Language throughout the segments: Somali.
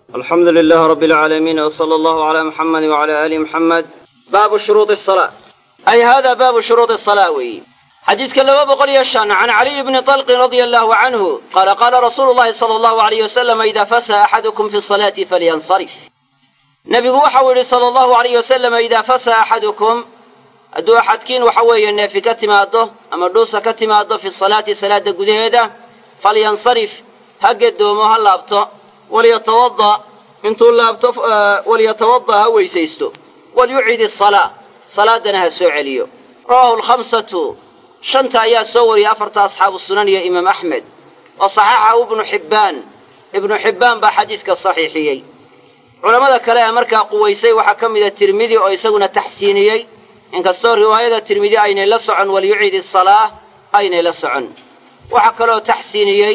alxamdu lilaah rabi alcaalamiin wsala allahu calaa muxamedi wacala aali muxamed baabu shuruudi salaa ay hada baabu shuruudi salaa weeye xadiidka laba boqol iyo shan can caliy bni talqin radia allahu canhu qaala qaala rasuulu llahi sala allahu alayh wasalam idaa fasaha axadukum fi salaati falyansarif nebigu waxau yidhi sala allahu alayh wasalam idaa fasaha axadukum hadduu axadkiin waxa weeye neefi ka timaaddo ama dhuusa ka timaaddo fi salaati salaadda gudaheeda falyansarif ha gedoomo ha laabto walyatawada intuu laabto walyatawada ha weysaysto walyucid isalaa salaadana ha soo celiyo rawahu lkhamsatu shanta ayaa soo wariyay afarta asxaabu sunan iyo imaam axmed wa saxaxahu ibnu xibbaan ibnu xibbaan baa xadiidka saxiixiyey culammada kale ee markaa quwaysay waxaa ka mida tirmidi oo isaguna taxsiiniyey inkastoo riwaayada tirmidi aynay la socon walyucid isalaa aynay la socon waxaa kaloo taxsiiniyey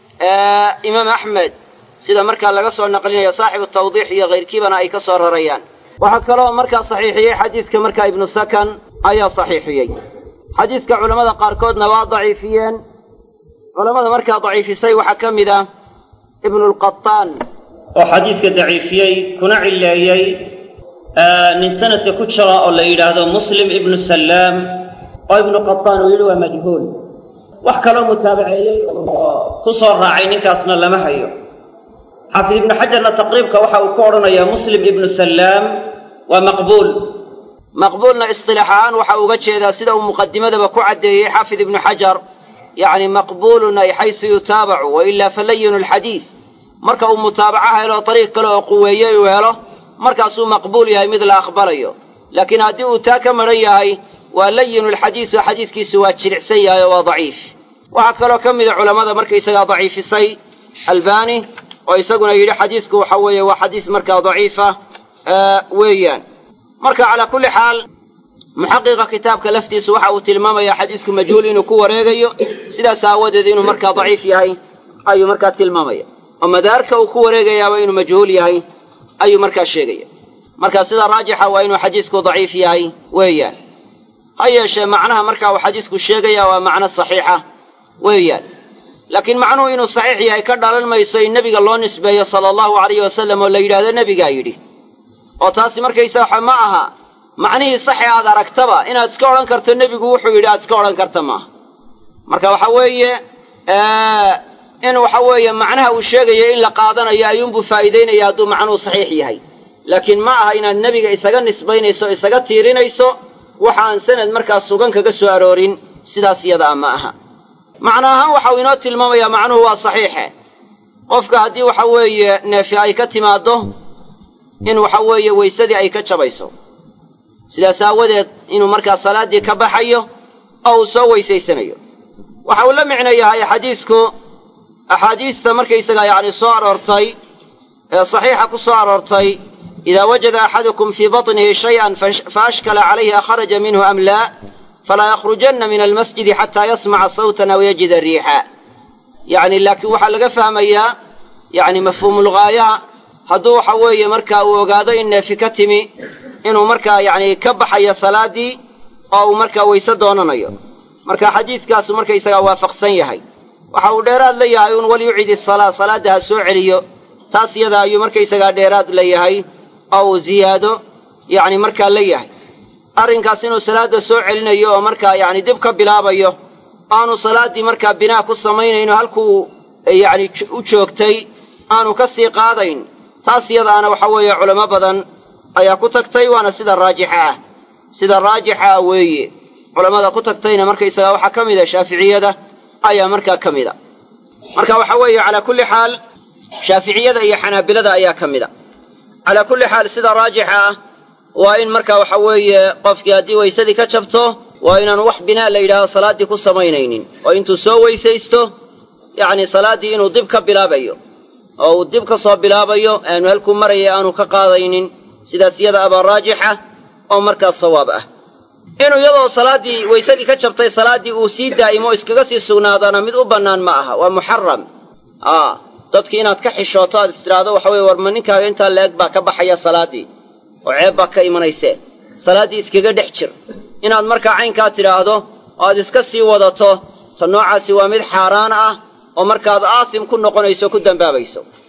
imaam axmed sida markaa laga soo naqlinayo saaxibu tawdiix iyo kayrkiibana ay ka soo rarayaan waxaa kaloo markaa saxiixiyey xadiidka markaa ibnu sakan ayaa saxiixiyey xadiidka culammada qaarkoodna waa daciifiyeen culammada markaa daciifisay waxaa ka mid ah ibnulqataan oo xadiidka daciifiyey kuna cileeyey nin sanadka ku jira oo la yidhaahdo muslim ibnu sallaam oo ibnu qataan uu yidhi waa majhuul wax kaloo mutaabaceeyey oo ku soo raacay ninkaasna lama hayo xaafid ibnu xajarna taqriibka waxa uu ka odhanayaa muslim ibnu sallaam waa maqbuul maqbuulna isilaax ahaan waxa uga jeedaa sida uu muqadimadaba ku caddeeyey xaafid ibnu xajar yacni maqbuulun ay xaysu yutaabacu wa ilaa falayinu lxadiid marka uu mutaabaco helo dariiq kale oo quweeyey uu helo markaasuu maqbuul yahay mid la aqbalayo laakiin haddii uu taa ka madhan yahay waa layinu lxadiisu xadiiskiisu waa jilicsan yahay oo waa daciif waxaa kaloo ka mida culammada markaysagaa daciifisay albani oo isaguna yidhi xadiisku waxa weeye waa xadiis markaa daciifa weeyaan marka calaa kulli xaal muxaqiqa kitaabka laftiisu waxa uu tilmaamayaa xadiisku majhuul inuu ku wareegayo sidaas aawadeed inuu markaa daciif yahay ayuu markaa tilmaamaya oo madaarka uu ku wareegayaaba inuu majhuul yahay ayuu markaa sheegaya marka sida raajixa waa inuu xadiisku daciif yahay weeyaan ha yeeshee macnaha marka uu xadiisku sheegaya waa macno saxiixa weeyaan laakiin macnuhu inuu saxiix yahay ka dhalan mayso in nebiga loo nisbeeyo sala allahu alayhi wasallam oo la yidhahdo nebigaa yidhi oo taasi markaysa waxa ma aha macnihii saxe aad aragtaba inaad iska odhan karto nebigu wuxuu yidhi aad iska odhan karta maaha marka waxa weeye in waxa weeye macnaha uu sheegayo in la qaadanayo ayuunbuu faa'iidaynaya hadduu macnuhu saxiix yahay laakiin ma aha inaad nebiga isaga nisbaynayso o isaga tiirinayso waxa aan sanad markaa sugan kaga soo aroorin sidaas iyadaa ma aha macno ahaan waxau inoo tilmaamayaa macnuhu waa saxiixe qofka haddii waxa weeye neefi ay ka timaaddo in waxa weeye weysadii ay ka jabayso sidaas aawadeed inuu markaa salaaddii ka baxayo oo uu soo weysaysanayo waxa uu la micno yahay xadiisku axaadiista markaysagaa yacni soo aroortay ee saxiixa ku soo aroortay idaa wajada axadukum fii batnihi shay-an fa ashkala calayhi akharaja minhu am laa falaa yakhrujanna min almasjidi xataa yasmaca sawtan aw yajida riixa yacni laakiin waxaa laga fahmayaa yacni mafhuumulghaayaha hadduu waxa weeye markaa uu ogaado in neefi ka timi inuu markaa yacni ka baxayo salaaddii oo uu markaa weyse doonanayo marka xadiidkaasu markaysagaa waafaqsan yahay waxa uu dheeraad la yahay un walyucid isalaa salaadda ha soo celiyo taas iyada ayuu markaysagaa dheeraad la yahay oo uu ziyaado yacni markaa la yahay arrinkaas inuu salaadda soo celinayo oo markaa yacni dib ka bilaabayo aanu salaaddii markaa binaa ku samaynayno halkuu yacni u joogtay aanu ka sii qaadayn taas iyadaana waxa weeye culamo badan ayaa ku tagtay waana sida raajixa ah sida raajixa ah weeye culammada ku tagtayna markaysagaa waxaa ka mid a shaaficiyada ayaa markaa ka mid a marka waxa weeye calaa kulli xaal shaaficiyada iyo xanaabilada ayaa ka mid a calaa kulli xaal sida raajixa ah waa in marka waxa weeye qofkii haddii weysadii ka jabto waa inaanu wax binaa la yidhahdo salaaddii ku samaynaynin oo intuu soo weysaysto yacni salaaddii inuu dib ka bilaabayo oo uu dib ka soo bilaabayo aanu halkuu maraya aanu ka qaadaynin sidaas iyada abaa raajixa oo markaas sawaab ah inuu iyadoo salaaddii weysadii ka jabtay salaaddii uu sii daa'imo iskaga sii sugnaadana mid u bannaan ma aha waa muxaram aa dadkii inaad ka xishooto aad istidhaahdo waxa weye warma ninkaaga intaa la-eg baa ka baxaya salaaddii oo ceeb baa ka imanaysee salaaddii iskaga dhex jir inaad markaa caynkaa tidhaahdo oo aad iska sii wadato ta noocaasi waa mid xaaraan ah oo markaad aasim ku noqonayso ku dembaabayso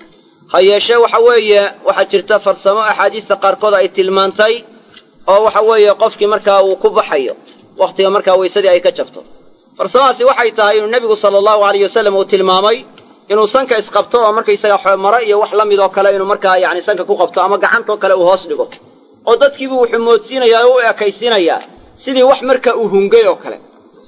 ha yeeshee waxa weeye waxaa jirta farsamo axaadiista qaarkood ay tilmaantay oo waxa weeye qofkii markaa uu ku baxayo wakhtiga markaa weysadii ay ka jabto farsamadaasi waxay tahay inuu nebigu sala allahu alayh wasallam uu tilmaamay inuu sanka isqabto oo markaysaga maro iyo wax la mid oo kale inuu markaa yani sanka ku qabto ama gacantoo kale uu hoos dhigo oo dadkiibuu wuxuu moodsiinayaa oo u ekaysiinayaa sidii wax marka uu hungay oo kale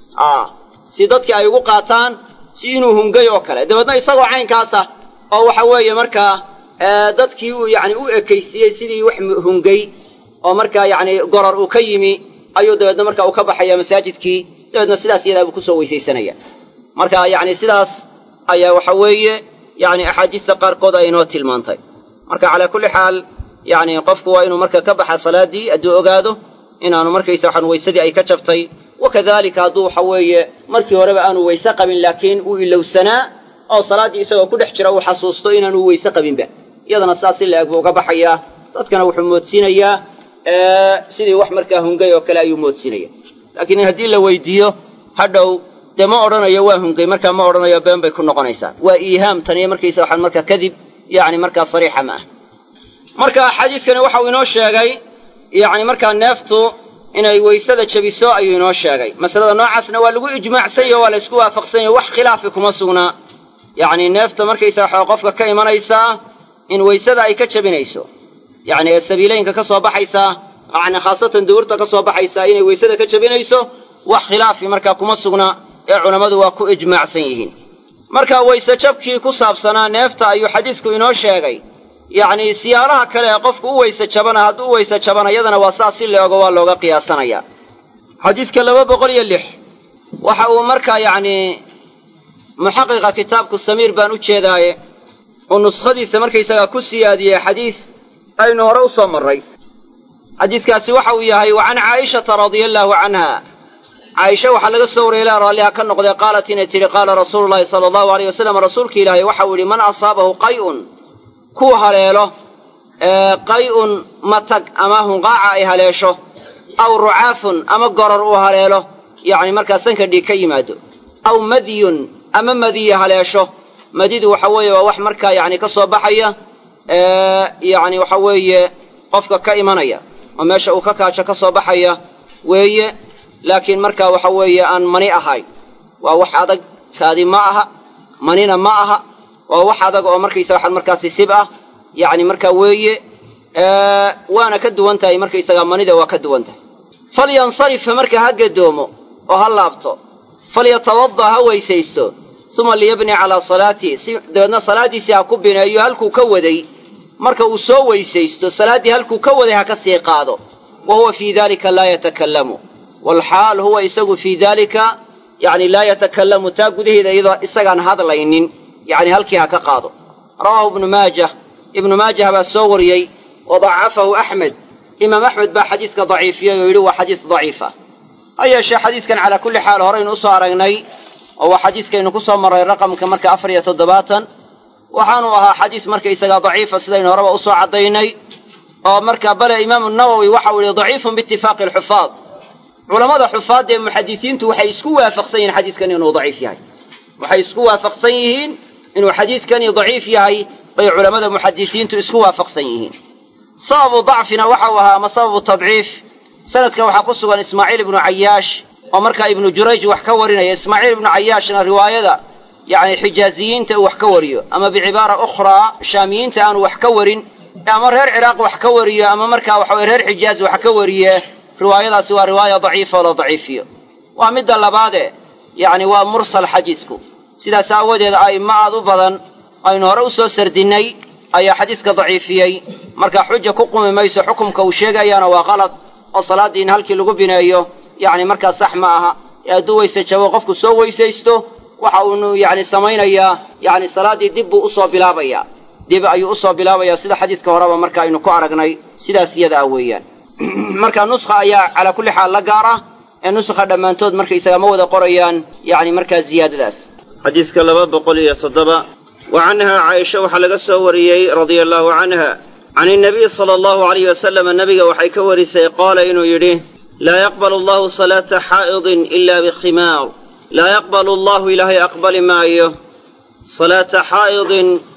si dadkii ay ugu qaataan si inuu hungay oo kale dabeedna isagoo caynkaasa oo waxa weeye markaa dadkii uu yani u ekaysiiyey sidii wax hungay oo markaa yani goror uu ka yimi ayuu dabeedna marka uu ka baxaya masaajidkii dabeedna sidaas iyadaabuu kusoo weysaysanaya marka yani sidaas ayaa waxa weeye yani axaadiista qaarkood ay inoo tilmaantay marka calaa kulli xaal yani qofku waa inuu marka ka baxa salaadii hadduu ogaado inaanu markaysa waxaan weysadii ay ka jabtay wakadalika hadduu waxa weeye markii horeba aanu weyse qabin laakiin uu ilowsanaa oo salaaddii isagoo ku dhex jira uu xasuusto inaanu weyse qabinba iyadana saas si la-eg buu uga baxayaa dadkana wuxuu moodsiinayaa sidii wax markaa hungay oo kale ayuu moodsiinaya laakiin haddii la weydiiyo hadhow dee ma odhanayo waa hungay markaa ma odhanayo been bay ku noqonaysaa waa iihaam taniyo markaysa waxaan markaa kadib yani markaa sariixa ma ah marka xadiidkani waxa uu inoo sheegay yani markaa neeftu inay weysada jebiso ayuu inoo sheegay masalada noocaasna waa lagu ijmaacsanyaho waa la isku waafaqsanyaho wax khilaafi kuma sugnaa yacni neefta markaysa waxaa qofka ka imanaysaa in weysada ay ka jebinayso yacni ee sabiileynka ka soo baxaysaa yani khaasatan duurta ka soo baxaysaa inay weysada ka jebinayso wax khilaafi markaa kuma sugna ee culammadu waa ku ijmaacsan yihiin marka weyse jabkii ku saabsanaa neefta ayuu xadiisku inoo sheegay yacni siyaalaha kale ee qofku u weyse jabana hadduu u weyse jabana yadana waa saas si leego waa looga qiyaasanaya xadiidka laba boqol iyo lix waxa uu markaa yacni muxaqiqa kitaabku samiir baan u jeedaaye uu nuskhadiisa markaysagaa ku siyaadiyey xadiis aynu hore u soo marray xadiidkaasi waxa uu yahay wa can caa'ishata radia allaahu canha caaisha waxaa laga soo wariyay ilaa raalliha ka noqdee qaalat inay tidhi qaala rasuulu llahi sala allahu aleyh wasalam rasuulka ilaahay waxau yidhi man asaabahu qay'un kuu haleelo qay'un matag ama hunqaaca ay haleesho aw rucaafun ama goror uu haleelo yacni markaa sanka dhiig ka yimaado aw madyun ama madiya haleesho madidu waxa weeye waa wax markaa yacni ka soo baxaya yacni waxa weeye qofka ka imanaya oo meesha uu ka kaajo ka soo baxaya weeye laakiin markaa waxa weeye aan mani ahay waa wax adag kaadi ma aha manina ma aha waa wax adag oo markaysa waxaan markaasi sib ah yacni markaa weeye waana ka duwan tahay markaysagaa manida waa ka duwan tahay falyansarifa marka ha gadoomo oo ha laabto falyatawada ha weysaysto uma liyabni calaa salaatii si dabeedna salaaddiisii ha ku bineeyo halkuu ka waday marka uu soo weysaysto salaaddii halkuu ka waday ha ka sii qaado wa huwa fii dalika laa yatakallamu walxaal huwa isagu fii daalika yacni laa yatakallamu taa gudaheeda iyadoo isagaan hadlaynin yacni halkii ha ka qaado rawaahu ibnu maajah ibnu maajah baa soo wariyey wa dacafahu axmed imaam axmed baa xadiiska daciifiyey oo yidhi waa xadiis daciifa ha yeeshee xadiiskan calaa kulli xaal horaynu usoo aragnay oo waa xadiiskaynu ku soo marray raqamka marka afar iyo toddobaatan waxaanu ahaa xadiis markaysagaa daciifa sidaynu horeba usoo caddaynay oo marka bale imaamu nawowi waxau yihi daciifun biitifaaqi alxufaad culammada xufaadda ee muxadisiintu waxay isku waafaqsan yihiin xadiiskan inuu daciif yahay waxay isku waafaqsan yihiin inuu xadiiskani daciif yahay bay culammada muxadisiintu isku waafaqsan yihiin sababu dacfina waxau ahaa ama sababu tadciif sanadkan waxaa ku sugan ismaaciil ibnu cayaash oo markaa ibnu jurayj wax ka warinaya ismaaciil ibnu cayaashna riwaayada yacni xijaaziyiinta uu wax ka wariyo ama bicibaara ukhraa shaamiyiinta aanu wax ka warin ama reer ciraaq wax ka wariyo ama markaa waxa weye reer xijaaz wax ka wariye riwaayadaasi waa riwaaya daciifa oo la daciifiyo waa midda labaade yacni waa mursal xadiisku sidaas aawadeed a'immo aad u badan aynu hore u soo sardinnay ayaa xadiiska daciifiyey marka xuja ku qumi mayso xukumka uu sheegayaana waa qalad oo salaaddii in halkii lagu bineeyo yacni markaa sax ma aha ee hadduu weyse jabo qofku soo weysaysto waxa uunu yacni samaynayaa yacni salaaddii dib buu usoo bilaabayaa dib ayuu usoo bilaabayaa sida xadiiska horeba marka aynu ku aragnay sidaas iyada ah weeyaan marka nuskha ayaa calaa kulli xaal la gaar ah ee nuskha dhammaantood markaysaga ma wada qorayaan yacni markaa ziyaadadaas xadiiska laba boqol iyo toddoba wa canhaa caaisha waxaa laga soo wariyey radia allaahu canha can inabiy sala allahu alayh wasalama nabiga waxay ka warisay qaala inuu yidhi laa yaqbalu allahu salaata xaa'idin ila bikhimaar laa yaqbalu allahu ilaahay aqbali maayo salaata xaa'idin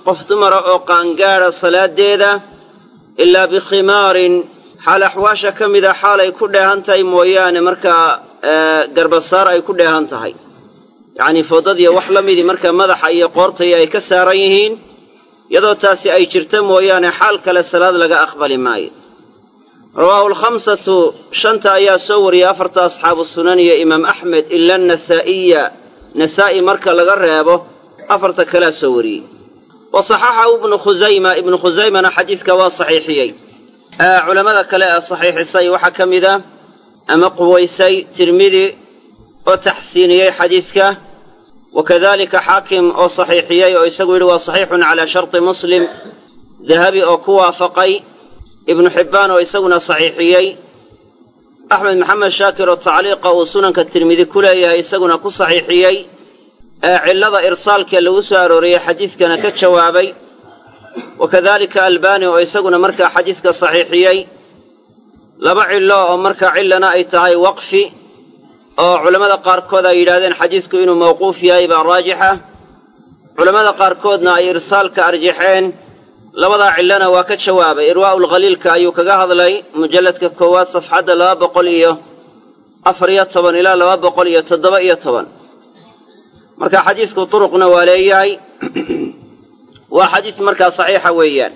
qof dumara oo qaangaadha salaadeeda ilaa bikhimaarin xaal axwaasha ka mida xaalay ku dheehan tahay mooyaane markaa garbasaar ay ku dheehan tahay yacnii foodadiyo wax la midii markaa madaxa iyo qoortaya ay ka saaran yihiin iyadoo taasi ay jirta mooyaane xaal kale salaad laga aqbali maayo rawaahu alkhamsatu shanta ayaa soo wariyay afarta asxaabu sunan iyo imaam axmed ila anasaa'iya nasaa'i marka laga reebo afarta kalea soo wariyey wa saxaxahu ibnu khusayma ibnu khusaymana xadiidka waa saxiixiyey culammada kale ee saxiixisay waxaa ka mid a ama quwaysay tirmidi oo taxsiiniyey xadiidka wa kadalika xaakim oo saxiixiyey oo isagu yidhi waa saxiixun calaa sharti muslim dahabi oo ku waafaqay ibnu xibbaan oo isaguna saxiixiyey axmed maxamed shaakir oo tacliiqa uu sunanka tirmidi ku leeyahay isaguna ku saxiixiyey ee cillada irsaalkee lagu soo arooriyey xadiidkana ka jawaabay wa kadalika albani oo isaguna markaa xadiidka saxiixiyey laba cillo oo markaa cillana ay tahay waqfi oo culammada qaarkood ay yidhahdeen xadiidku inuu mawquuf yahay baa raajixa culammada qaarkoodna ay irsaalka arjaxeen labadaa cillona waa ka jawaabay irwaa'u lkhaliilka ayuu kaga hadlay mujalladka koowaad safxadda laba boqol iyo afar iyo toban ilaa laba boqol iyo toddoba iyo toban marka xadiidku turuqna waa leeyahay waa xadiis markaa saxiixa weeyaan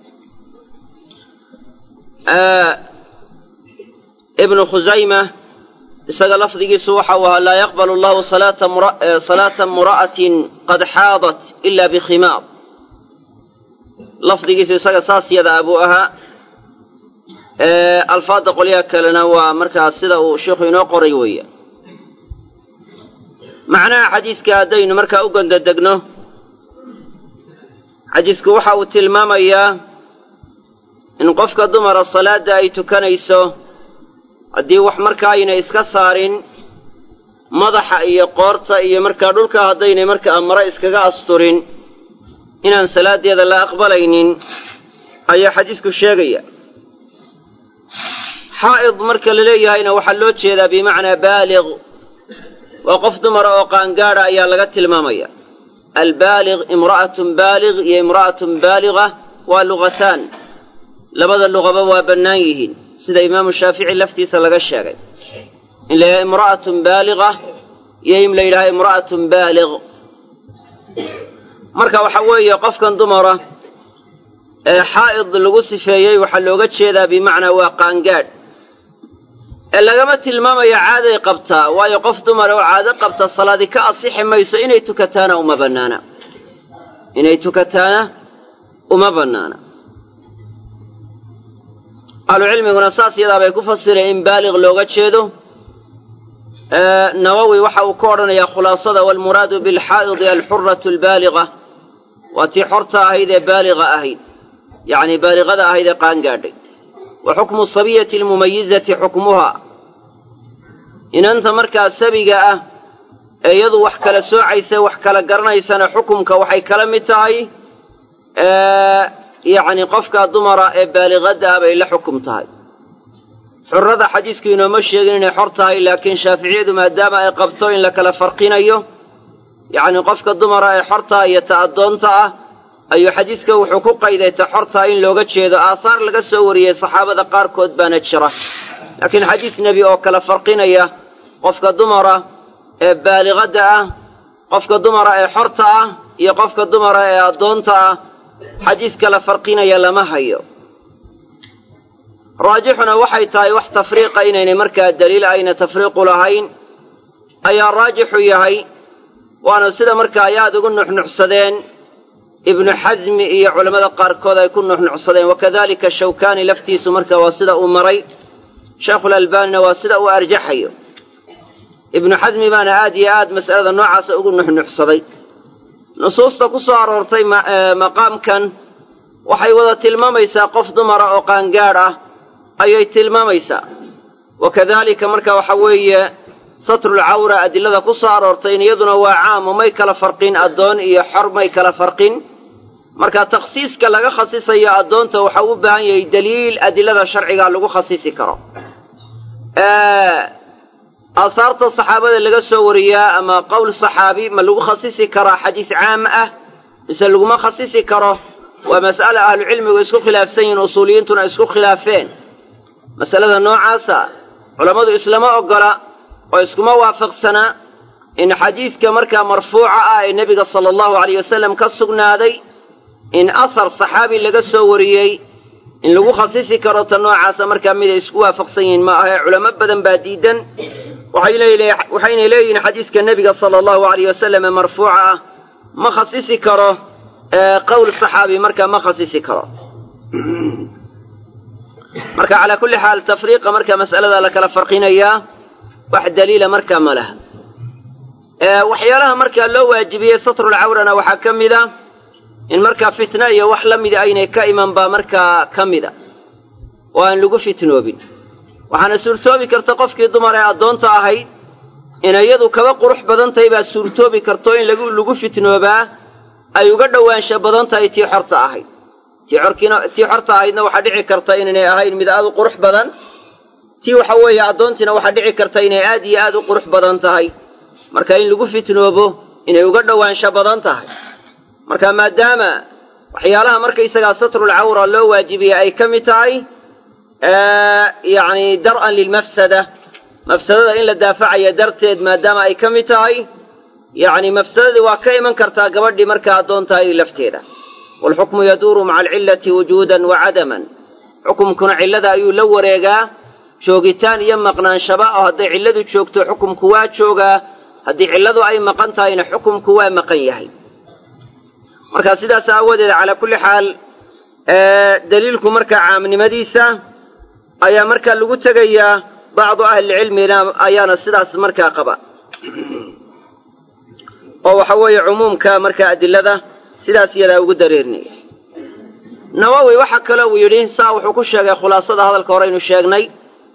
ibnu khusayma isaga lafdigiisu waxa uu ahaa laa yaqbalu allahu salaata mura'atin qad xaadat ila bikhimaar lafdigiisu isaga saas yada a buu ahaa alfaadda qolyaha kalena waa markaa sida uu sheikhu inoo qoray weeya macnaha xadiidka haddaynu markaa u gondodegno xadiidku waxa uu tilmaamayaa in qofka dumara salaadda ay tukanayso haddii wax markaa aynay iska saarin madaxa iyo qoorta iyo markaa dhulka haddaynay markaa mare iskaga asturin inaan salaaddeeda la aqbalaynin ayaa xadiidku sheegaya xaa'id marka la leeyahayna waxaa loo jeedaa bimacnaa baaliq waa qof dumara oo qaangaadha ayaa laga tilmaamaya albaaliq imra'atun baaliq iyo imra'atun baaliga waa lugataan labada luqaba waa bannaan yihiin sida imaamu shaafici laftiisa laga sheegay in la yidhaha imra'atun baaliga iyo in la yidhaha imra'atun baaliq marka waxaa weeye qofkan dumara ee xaa'id lagu sifeeyey waxaa looga jeedaa bimacnaa waa qaangaadh ee lagama tilmaamayo caaday qabtaa waayo qof dumara oo caado qabta salaadi ka asixi mayso inay tukataana uma bannaana inay tukataana uma bannaana ahlucilmiguna saas yadaa bay ku fasireen in baaliq looga jeedo nawowi waxa uu ka odhanayaa khulaasada waalmuraadu bilxaa'idi alxuratu albaaliga waa tii xorta ahayd ee baaliga ahayd yacnii baaliqada ahayd ee qaangaadhay wa xukmu sabiyati almumayizati xukmuha inanta markaa sabiga ah ee iyadu wax kala soocaysa wax kala garanaysana xukumka waxay kala mid tahay yacni qofka dumara ee baaliqadda ah bay la xukum tahay xurrada xadiisku inooma sheegin inay xor tahay laakiin shaaficiyadu maadaama ay qabto in la kala farqinayo yacni qofka dumara ee xorta iyo ta addoonta ah ayuu xadiiska wuxuu ku qayday ta xortaa in looga jeedo aahaar laga soo wariyey saxaabada qaarkood baana jira laakiin xadiis nebi oo kala farqinaya qofka dumara ee baaliqadda ah qofka dumara ee xorta ah iyo qofka dumara ee addoonta ah xadiis kala farqinaya lama hayo raajixuna waxay tahay wax tafriiqa inaynay markaa daliil ayna tafriiqu lahayn ayaa raajixu yahay waana sida markaa ay aada ugu nuxnuxsadeen ibnu xasmi iyo culammada qaarkood ay ku nuxnuxsadeen wakadalika shawkaani laftiisu marka waa sida uu maray sheekhulalbaanina waa sida uu arjaxayo ibnu xasmi baana aad iyo aad mas'alada noocaasa ugu nuxnuxsaday nusuusta ku soo aroortay maqaamkan waxay wada tilmaamaysaa qof dumara oo qaangaadh ah ayay tilmaamaysaa wakadalika marka waxa weeye satrulcawra adilada ku soo aroortay in iyaduna waa caamo may kala farqin addoon iyo xor may kala farqin marka takhsiiska laga khasisayo addoonta waxaa u baahan yahay daliil adilada sharciga lagu khasisi karo aahaarta saxaabada laga soo wariyaa ama qowl saxaabi ma lagu khasisi karaa xadiis caam ah mise laguma khasisi karo waa mas'ale ahlucilmigu isku khilaafsan yihiin usuuliyiintuna isku khilaafeen masalada noocaasa culammadu islama oggola oo iskuma waafaqsanaa in xadiidka markaa marfuuca ah ee nebiga sala allahu alayh wasalam ka sugnaaday in ahar saxaabi laga soo wariyey in lagu khasisi karo ta noocaasa markaa miday isku waafaqsan yihiin ma ahee culamo badan baa diidan waxayna leeyihiin xadiidka nebiga sala allahu alayh wasalam ee marfuuca ah ma khasisi karo qowl saxaabi markaa ma khasisi karo marka calaa kulli xaal tafriiqa marka mas'alada la kala farqinayaa wax daliila markaa ma laha waxyaalaha markaa loo waajibiyey satrulcawrana waxaa ka mid a in markaa fitna iyo wax la mida aynay ka iman baa markaa ka mida oo aan lagu fitnoobin waxaana suurtoobi karta qofkii dumar ee addoonta ahayd inay iyadu kaba qurux badan tahay baa suurtoobi karto in lagu fitnoobaa ay uga dhowaansha badan tahay tii xorta ahayd tii xorta ahaydna waxaa dhici karta inaynay ahayn mid aad u qurux badan tii waxa weeye addoontiina waxaa dhici karta inay aad iyo aad u qurux badan tahay marka in lagu fitnoobo inay uga dhowaansho badan tahay marka maadaama waxyaalaha markaysagaa satrulcawra loo waajibiyey ay ka mid tahay yacni dar'an lilmafsada mafsadada in la daafacaya darteed maadaama ay ka mid tahay yacni mafsadadii waa ka iman kartaa gabadhii markaa addoon tahay lafteeda waalxukmu yaduuru maca alcillati wujuudan wa cadaman xukumkuna cillada ayuu la wareegaa joogitaan iyo maqnaanshaba oo hadday cilladu joogto xukumku waa joogaa haddii cilladu ay maqan tahayna xukumku waa maqan yahay marka sidaas aawadeed calaa kulli xaal daliilku markaa caamnimadiisa ayaa markaa lagu tegayaa bacdu ahlilcilmina ayaana sidaas markaa qaba oo waxa weeye cumuumka markaa adilada sidaas iyadaa ugu dareerinaya nawowi waxa kale uu yidhi saa wuxuu ku sheegay khulaasada hadalka horeynu sheegnay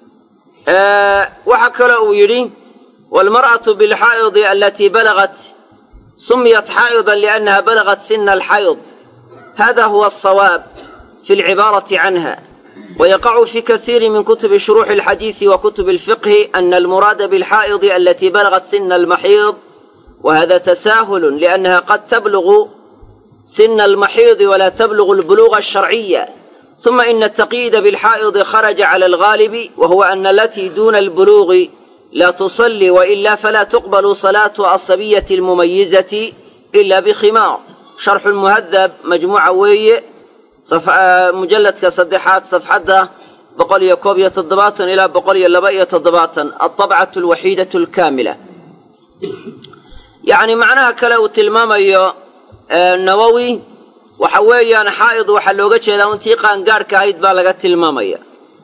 waxa kale uu yidhi waalmar'atu bilxaa'idi alatii balagat sumiyat xaa'idan liannaha balagat sina alxayd hada huwa asawaab fi alcibaarati canha ويقع في كثير من كتب شروح الحديث وكتب الفقه أن المراد بالحائض التي بلغت سن المحيض وهذا تساهل لأنها قد تبلغ سن المحيض ولا تبلغ البلوغ الشرعية ثم إن التقييد بالحائض خرج على الغالب وهو أن التي دون البلوغ لا تصلي وإلا فلا تقبل صلاة الصبية المميزة إلا بخمار شرح المهذب مجموعة وي mujalladka saddexaad safxadda boqol iyo koob iyo toddobaatan ilaa boqol iyo laba iyo toddobaatan alطabcatu alwaxiidatu alkaamila yacni macnaha kale uu tilmaamayo nawowi waxa weeyaan xaa'id waxaa looga jeedaa untii qaangaadhka ahayd baa laga tilmaamaya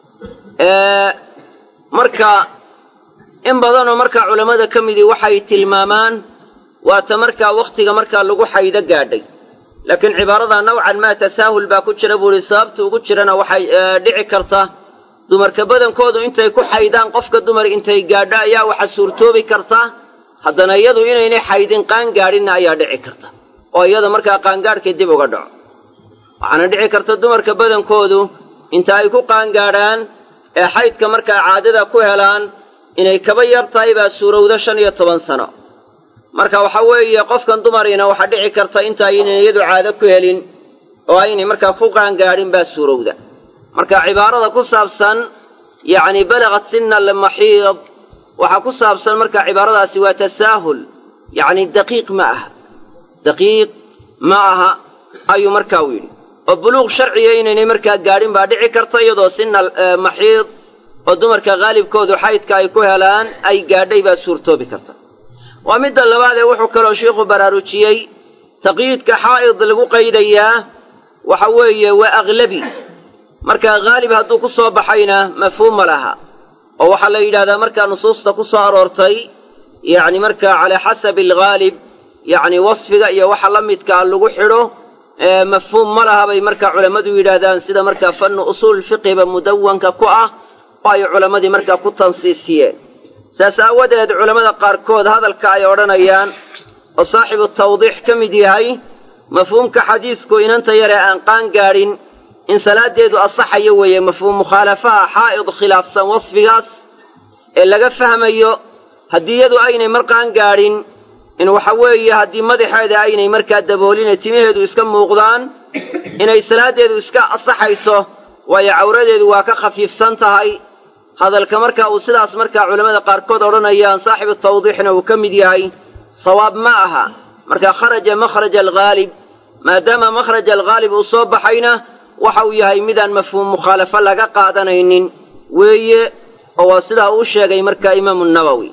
marka in badanoo markaa culammada ka midii waxay tilmaamaan waata markaa wakhtiga markaa lagu xaydo gaadhay laakiin cibaarada nawcan maa tasaahul baa ku jira buu ihi sababta ugu jirana waxay dhici karta dumarka badankoodu intay ku xaydaan qofka dumar intay gaadho ayaa waxa suurtoobi karta haddana iyadu inaynay xaydin qaangaadhinna ayaa dhici karta oo iyada markaa qaangaadhkii dib uga dhaco waxaana dhici karta dumarka badankoodu inta ay ku qaangaadhaan ee xaydka markaa caadada ku helaan inay kaba yar tahay baa suurowda shan iyo toban sano marka waxa weeye qofkan dumariina waxaa dhici karta inta aynay iyadu caado ku helin oo aynay markaa ku qaangaadhin baa suurowda marka cibaarada ku saabsan yacni balagat sina almaxiid waxaa ku saabsan marka cibaaradaasi waa tasaahul yacni daqiiq ma aha daqiiq ma aha ayuu markaa u yidhi oo buluuq sharciya inaynay markaa gaadhin baa dhici karta iyadoo sina maxiid oo dumarka haalibkoodu xaydka ay ku helaan ay gaadhay baa suurtoobi karta waa midda labaad ee wuxuu kaloo sheikhu baraarujiyey taqyiidka xaa'id lagu qaydayaa waxa weeye waa aglabi marka haalib hadduu ku soo baxayna mafhuum ma laha oo waxaa la yidhahdaa markaa nusuusta ku soo aroortay yacni markaa calaa xasabi alghaalib yacni wasfiga iyo waxa la midkaa lagu xidho mafhuum ma laha bay markaa culammadu yidhaahdaan sida markaa fannu usuul fiqiba mudawanka ku ah oo ay culammadii markaa ku tansiisiyeen saas aawadeed culammada qaarkood hadalka ay odhanayaan oo saaxibu tawdiix ka mid yahay mafhuumka xadiisku inanta yaree aan qaan gaadhin in salaaddeedu asaxayo weeye mafhuum mukhaalafaha xaa'id khilaafsan wasfigaas ee laga fahmayo haddii iyadu aynay mar qaan gaadhin in waxa weeye haddii madaxeeda aynay markaa dabooline timaheedu iska muuqdaan inay salaaddeedu iska asaxayso waayo cawradeedu waa ka khafiifsan tahay hadalka marka uu sidaas markaa culammada qaarkood odhanayaan saaxibu tawdiixna uu ka mid yahay sawaab ma aha marka kharaja makhraja alghaalib maadaama makhraja alghaalib uu soo baxayna waxa uu yahay midaan mafhuum mukhaalafo laga qaadanaynin weeye oo waa sidaa uu sheegay marka imaamu nawowi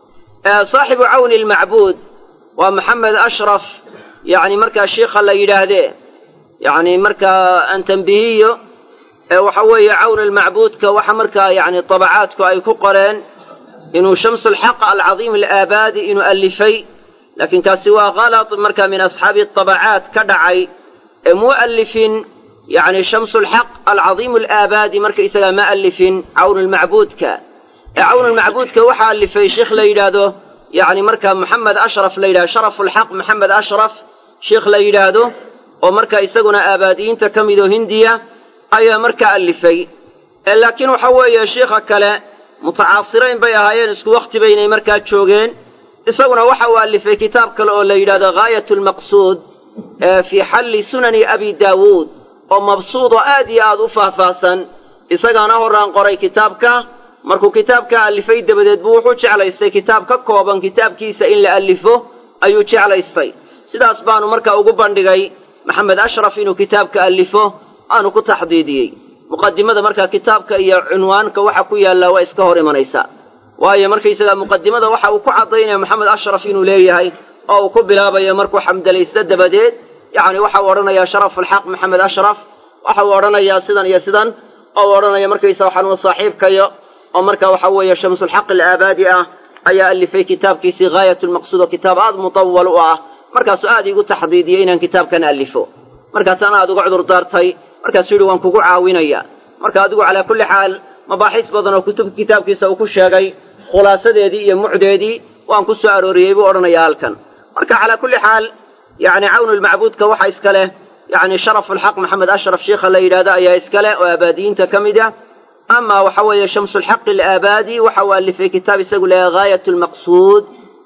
saaxibu cawni almacbuud waa maxamed ashraf yacni markaa shiikha la yidhaahdee yacni markaa aan tambihiyo waxa weeye cawn almacbuudka waxa markaa yani tabacaadku ay ku qoreen inuu shamsulxaq alcadiim alaabaadi inuu allifay laakiin kaasi waa kalad markaa min asxaabi tabacaat ka dhacay ee muu allifin yani shamsulxaq alcadiim alaabaadi marka isagaa ma allifin cawn lmacbuudka ee cawn lmacbuudka waxaa allifay sheikh la yidhaahdo yani markaa maxamed ashraf la yidhahdo sharaf lxaq maxamed ashraf sheikh la yidhaahdo oo marka isaguna aabaadiyiinta ka midoo hindiya ayaa markaa allifay laakiin waxa weeye shiikha kale mutacaasirayn bay ahaayeen isku wakhti baynay markaa joogeen isaguna waxa uu allifay kitaab kale oo la yidhahdo ghaayat lmaqsuud fii xalli sunani abi daawuud oo mabsuud oo aad iyo aad u faahfaahsan isagaana horaan qoray kitaabka markuu kitaabkaa allifay dabadeed buu wuxuu jeclaystay kitaab ka kooban kitaabkiisa in la allifo ayuu jeclaystay sidaas baanu markaa ugu bandhigay maxamed ashraf inuu kitaabka allifo aanu ku taxdiidiyey muqadimada markaa kitaabka iyo cunwaanka waxa ku yaallaa waa iska hor imanaysaa waayo markaysagaa muqadimada waxa uu ku caddaynaya maxamed ashraf inuu leeyahay oo uu ku bilaabayo markuu xamdalaysto dabadeed yacni waxa uu odhanayaa sharafulxaq maxamed ashraf waxa uu odhanayaa sidan iyo sidan oo uu odhanaya markaysa waxaanuu saaxiibkayo oo marka waxa weeye shamsulxaq alaabaadi ah ayaa allifay kitaabkiisii ghaayat lmaqsuud oo kitaab aad mutawal u ah markaasuu aad iigu taxdiidiyey inaan kitaabkan allifo markaasaana aad uga cudur daartay markaasuu yidhi waan kugu caawinaya marka adigu calaa kulli xaal mabaaxiis badan oo kutub kitaabkiisa uu ku sheegay khulaasadeedii iyo mucdeedii waan ku soo arooriyey buu odhanayaa halkan marka calaa kulli xaal yacni cawnulmacbuudka waxa iska leh yacni sharafulxaq maxamed ashraf shiikha la yidhahdo ayaa iska leh oo aabaadiyiinta ka mid ah ama waxa weeye shamsulxaqi alaabaadi waxa uu allifay kitaab isagu leeyahay ghaayat lmaqsuud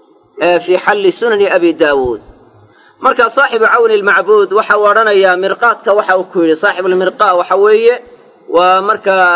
fii xalli sunani abi daawuud marka saaxibu cawni lmacbuud waxa uu odhanayaa mirqaadka waxa uu ku yidhi saaxibulmirqa waxa weeye waa markaa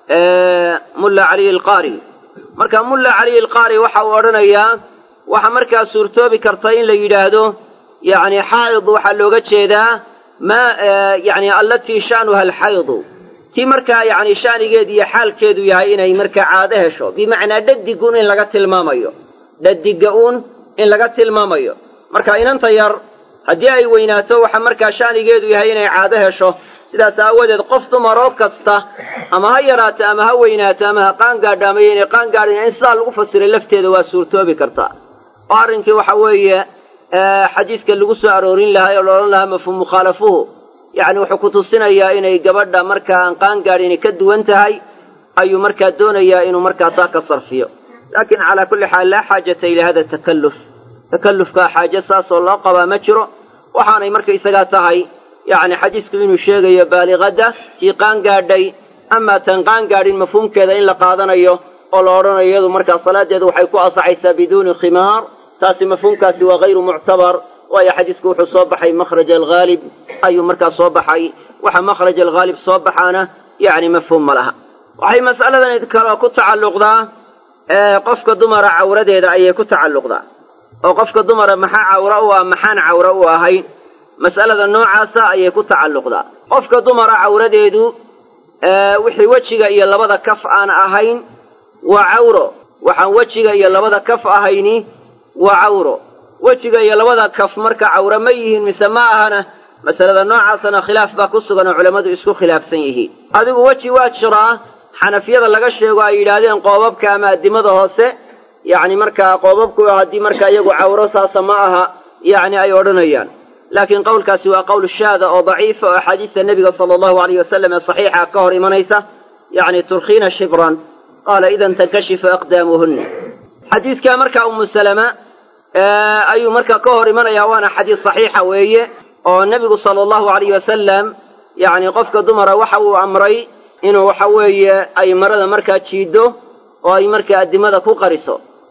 mulla caliy alqaari marka mulla caliy alqaari waxa uu odhanayaa waxa markaa suurtoobi karta in la yidhaahdo yani xaa'id waxaa looga jeedaa ma yani allatii sha'nuha alxaydu tii markaa yani sha'nigeedu iyo xaalkeedu yahay inay markaa caado hesho bimacnaa dhadigun in laga tilmaamayo dhadiga uun in laga tilmaamayo marka inanta yar haddii ay weynaato waxa markaa sha'nigeedu yahay inay caado hesho sidaas aawadeed qof dumaroo kasta ama ha yaraato ama ha weynaato ama ha qaangaadho ama yaynay qaangaadhin in sidaa lagu fasiray lafteeda waa suurtoobi kartaa oo arrinkii waxa weeye xadiidka lagu soo aroorin lahaa oo la odhan lahaa mafhuum mukhaalafuhu yacni wuxuu ku tusinayaa inay gabadha markaa aan qaangaadhin ka duwan tahay ayuu markaa doonayaa inuu markaa taa ka sarfiyo laakiin calaa kulli xaal laa xaajata ilaa hada takalluf takallufkaa xaaje saasoo loo qabaa ma jiro waxaanay markaysagaa tahay yacni xadiisku inuu sheegayo baaliqadda tii qaangaadhay amaa tan qaangaadhin mafhuumkeeda in la qaadanayo oo la odhanayo iyadu markaa salaaddeedu waxay ku asaxaysaa biduuni khimaar taasi mafhuumkaasi waa hayru muctabar waayo xadiisku wuxuu soo baxay makhraj alghaalib ayuu markaa soo baxay waxa makhraj alghaalib soo baxaana yacni mafhuum ma laha waxay mas'aladan kaloo ku tacalluqdaa qofka dumara cawradeeda ayay ku tacalluqdaa oo qofka dumara maxaa cawra u ah maxaan cawra u ahayn mas'alada noocaasa ayay ku tacalluqdaa qofka dumara cawradeedu wixii wejiga iyo labada kaf aan ahayn waa cawro waxaan wejiga iyo labada kaf ahayni waa cawro wejiga iyo labada kaf marka cawre ma yihiin mise ma ahana masalada noocaasana khilaaf baa ku sugan oo culammadu isku khilaafsan yihiin adigu weji waa jiraa xanafiyada laga sheego ay yidhaahdeen qoobabka ama addimada hoose yacni markaa qoobabku haddii markaa iyagu cawro saasa ma aha yacni ay odhanayaan laakiin qowlkaasi waa qowl shaada oo daciifa oo axaadiista nebiga sala allahu alayh wasalam ee saxiixa ka hor imanaysa yacni turkhiina shibran qaala idan tankashifu aqdaamuhunna xadiidkaa markaa umu salama ayuu markaa ka hor imanayaa waana xadiis saxiixa weeye oo nebigu sala allahu alayh wasalam yacni qofka dumara waxa uu amray inuu waxa weeye ay marada markaa jiiddo oo ay markaa addimada ku qariso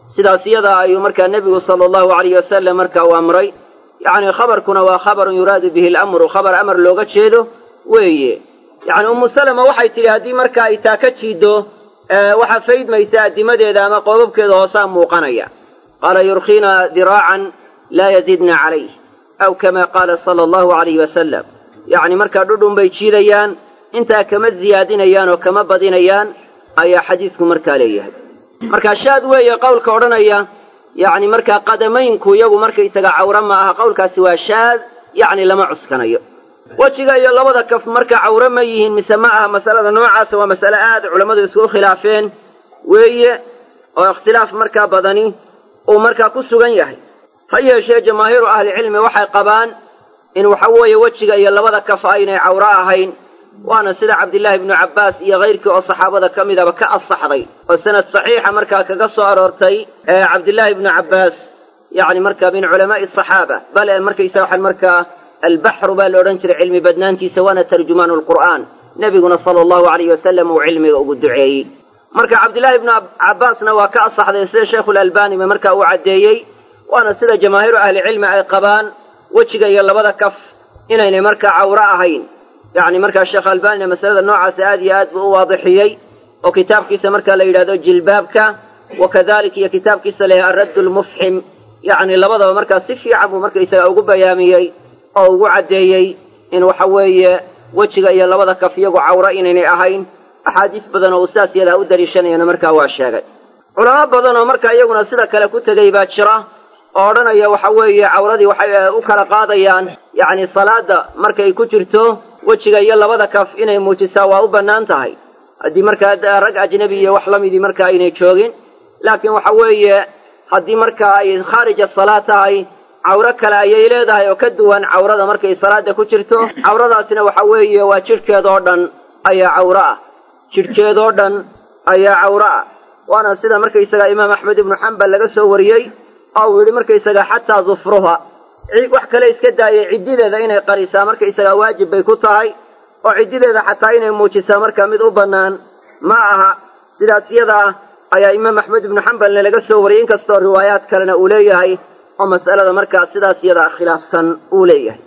sidaas iyada ayuu markaa nebigu sala allahu alayh wasalam marka uu amray yacni khabarkuna waa khabarun yuraadu bihi alamru khabar amar looga jeedo weeye yacni ummu salama waxay tidhi haddii marka ay taa ka jiiddo waxaa faydmaysa addimadeeda ama qoobabkeeda hoosaa muuqanaya qaala yurkiina diraacan laa yazidna calayh aw kama qaala sala allahu alayhi wasalam yacni markaa dhudhun bay jiidayaan intaa kama ziyaadinayaan oo kama badinayaan ayaa xadiisku markaa leeyahay marka shaad weeye qowlka odhanaya yacni markaa qadamaynku iyagu markaysaga cawre ma aha qowlkaasi waa shaad yacni lama cuskanayo wejiga iyo labada kaf marka cawre ma yihiin mise ma aha masalada noocaasa waa masale aad culammadu isku khilaafeen weeye oo ikhtilaaf markaa badani uu markaa ku sugan yahay ha yeeshee jamaahiiru ahlicilmi waxay qabaan in waxa weeye wejiga iyo labada kaf aynay cawre ahayn waana sida cabdillaahi ibnu cabbaas iyo kayrkii oo saxaabada ka midaba ka asaxday oo sanad saxiixa markaa kaga soo aroortay ee cabdillaahi ibnu cabbaas yacni markaa min culamaa'i asaxaaba bale markaysa waxaan markaa albaxru baa la odhan jiray cilmi badnaantiisa waana tarjumaanu lqur'aan nebiguna sala allahu alayh wasalam uu cilmiga ugu duceeyey marka cabdillaahi ibnu cabbaasna waa ka asaxday sida sheikhulalbaaniba markaa uu caddeeyey waana sida jamaahiiru ahlicilmi ay qabaan wejiga iyo labada kaf inaynay markaa cawre ahayn yacni markaa sheekh albaanina masalada noocaasa aad iyo aad buu u waadixiyey oo kitaabkiisa marka la yidhahdo jilbaabka wa kadalik iyo kitaabkiisa la yidhahdo aradd lmufxim yacni labadaba markaa si fiican buu markaysaga ugu bayaamiyey oo ugu caddeeyey in waxa weeye wejiga iyo labada kaf iyagu cawre inaynay ahayn axaadiis badan oo uu sidaas yadaa u daliishanayana markaa waa sheegay culamo badan oo markaa iyaguna sida kale ku tegey baa jira oo odhanaya waxa weeye cawradii waxay u kala qaadayaan yacni salaada markay ku jirto wejiga iyo labada kaf inay muujisaa waa u bannaan tahay haddii markaa rag ajnebi iyo wax la midii markaa aynay joogin laakiin waxa weeye haddii markaa ay khaarija salaa tahay cawro kale ayay leedahay oo ka duwan cawrada markay salaada ku jirto cawradaasina waxa weeye waa jidhkeedoo dhan ayaa cawro ah jidhkeedoo dhan ayaa cawro ah waana sida markaysaga imaam axmed ibnu xambal laga soo wariyey oo uu yidhi markaysaga xataa dufruha wax kale iska daayay ciddideeda inay qarisaa markaysagaa waajib bay ku tahay oo ciddideeda xataa inay muujisaa markaa mid u bannaan ma aha sidaas iyada ah ayaa imaam axmed ibnu xambalna laga soo wariyey inkastoo riwaayaad kalena uu leeyahay oo mas'alada markaa sidaas iyada ah khilaafsan uu leeyahay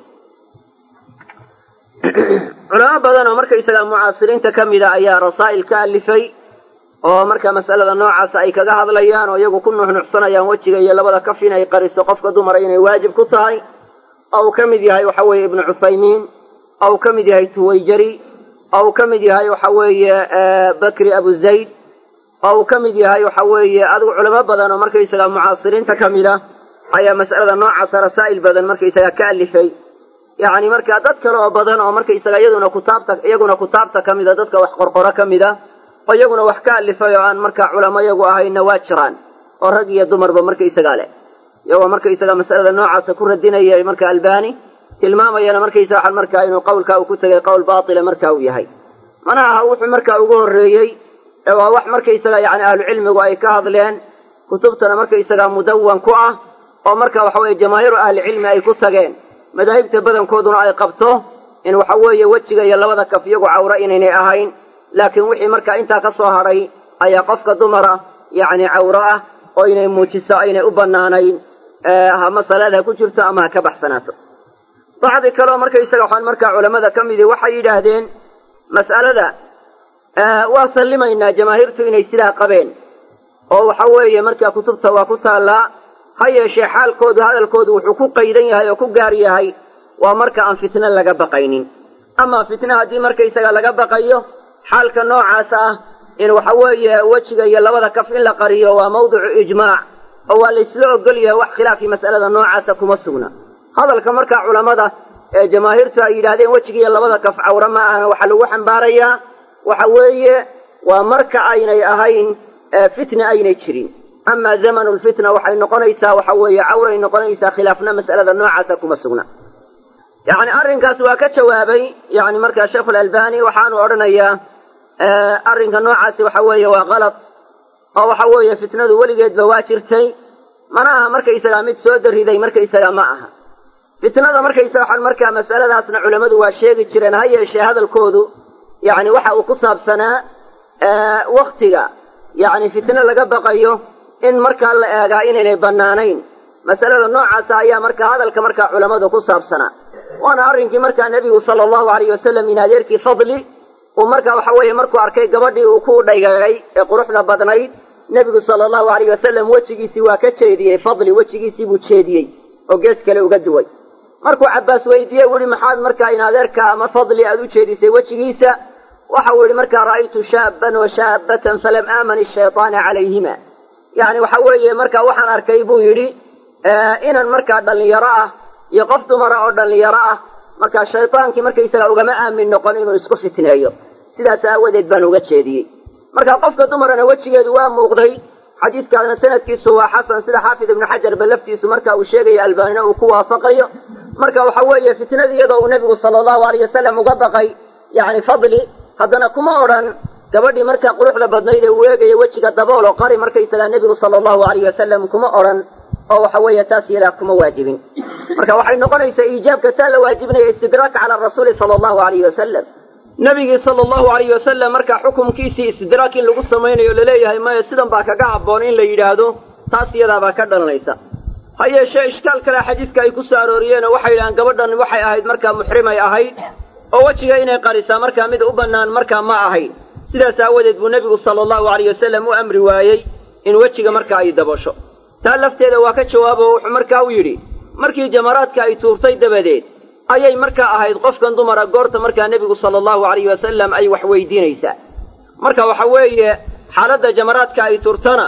culamo badan oo markaysagaa mucaasiriinta ka mida ayaa rasaa'il ka alifay oo markaa mas'alada noocaasa ay kaga hadlayaan oo iyagu ku nuxnuxsanayaan wejiga iyo labada kaf inay qariso qofka dumara inay waajib ku tahay oo uu ka mid yahay waxa weeye ibnu cuthaymiin oo uu ka mid yahay tuwayjari oo uu ka mid yahay waxa weeye bakri abu zayd oo uu ka mid yahay waxa weeye adigu culamo badan oo markaysagaa mucaasiriinta ka mid a ayaa mas'alada noocaasa rasaa'il badan markaysagaa ka alifay yacni markaa dad kale oo badan oo markaysaga iyaduna kutaabta iyaguna kutaabta ka mida dadka wax qorqoro ka mid a oo iyaguna wax ka alifay oo aan markaa culamo iyagu ahayna waa jiraan oo rag iyo dumarba markaysagaa leh iyagoo markaysaga mas'alada noocaasa ku radinaya marka albani tilmaamayana markaysa waxaan markaa inuu qowlkaa uu ku tegay qowl baatila marka uu yahay mana aha wuxuu markaa ugu horreeyey ee waa wax markaysaga yacni ahlucilmigu ay ka hadleen kutubtana markaysagaa mudawan ku ah oo marka waxa weeye jamaahiiru ahlicilmi ay ku tageen madaahibta badankooduna ay qabto in waxa weeye wejiga iyo labada kaf iyagu cawre inaynay ahayn laakiin wixii markaa intaa ka soo hadhay ayaa qofka dumara yacni cawro ah oo inay muujiso aynay u bannaanayn ama salaad ha ku jirto ama ha ka baxsanaato bacdi kaleoo markaysaga waxaan markaa culammada ka midii waxay yidhaahdeen mas'alada waa sallimaynaa jamaahiirtu inay sidaa qabeen oo waxa weeye markaa kutubta waa ku taallaa ha yeeshee xaalkoodu hadalkoodu wuxuu ku qaydan yahay oo ku gaar yahay waa marka aan fitno laga baqaynin amaa fitna haddii markaysaga laga baqayo xaalka noocaas ah in waxa weeye wejiga iyo labada kaf in la qariyo waa mawdicu ijmaac oo waa laysla ogol yahay wax khilaafii mas'alada noocaasa kuma sugna hadalka markaa culammada ee jamaahiirtu ay yidhaahdeen wejiga iyo labada kaf cawre ma ahna waxaa lagu xambaarayaa waxa weeye waa marka aynay ahayn fitna aynay jirin ama zamanu lfitna waxay noqonaysaa waxa weeye cawray noqonaysaa khilaafna mas'alada noocaasa kuma sugna yacni arrinkaas waa ka jawaabay yani markaa sheikhulalbani waxaanu odhanayaa arrinka noocaasi waxa weeye waa kalad oo waxa weeye fitnadu weligeedba waa jirtay mana aha markaysagaa mid soo dariday markaysagaa ma aha fitnada markaysaga waxaan markaa mas'aladaasna culammadu waa sheegi jireen ha yeeshee hadalkoodu yacni waxa uu ku saabsanaa waktiga yacni fitno laga baqayo in markaa la eegaa inaynay bannaanayn masalada noocaasa ayaa markaa hadalka markaa culammadu ku saabsanaa waana arrinkii markaa nebigu sala allahu alayh wasalam in adeerkii fadli uu markaa waxa weeye markuu arkay gabadhii uu ku dhaygagay ee quruxda badnayd nebigu sala allahu alayh wasalam wejigiisii waa ka jeediyey fadli wejigiisii buu jeediyey oo gees kale uga duway markuu cabbaas weydiiyey u ihi maxaad markaa in adeerka ama fadli aad u jeedisay wejigiisa waxa uu yidhi markaa ra'aytu shaaban wa shaabatan falam aaman ashaytaana calayhima yacni waxa weeye markaa waxaan arkay buu yidhi inan markaa dhallinyaro ah iyo qof dumara oo dhallinyaro ah markaa shaydaankii markaysaga ugama aamin noqon inuu isku fitneeyo sidaas aawadeed baan uga jeediyey marka qofka dumarana wejigeedu waa muuqday xadiidkaasna sanadkiisu waa xasan sida xaafid ibnu xajarba laftiisu marka uu sheegayo albaanina uu ku waafaqayo marka waxa weeye fitnadii iyadoo uu nebigu sala allahu alayh wasalam uga baqay yacni fadli haddana kuma odhan gabadhii markaa quruxda badnayd ee uu eegaya wejiga dabool oo qari markaysagaa nebigu sala allahu alayh wasalam kuma odhan oo waxa weeye taas iyadaa kuma waajibin marka waxay noqonaysaa iijaabka taa la waajibinaya istidraak cala rasuuli sala allahu alayh wasalam nabigii sala allahu alayh wasalam markaa xukumkiisii istidraak in lagu samaynayo laleeyahay maya sidan baa kaga habboon in la yidhaahdo taas iyadaabaa ka dhalanaysa ha yeeshee ishkaal kale xadiidka ay ku soo arooriyeen oo waxay yidhahaan gabadhan waxay ahayd markaa muxrimay ahayd oo wejiga inay qarisaa markaa mid u bannaan markaa ma ahayn sidaas aawadeed buu nebigu sala allahu alayh wasalam u amri waayey in wejiga markaa ay dabasho taa lafteeda waa ka jawaabo wuxuu markaa u yidhi markii jamaraadka ay tuurtay dabadeed ayay markaa ahayd qofkan dumara goorta markaa nebigu sala allahu alayh wasalam ay wax weydiinaysaa marka waxa weeye xaaladda jamaraadka ay tuurtana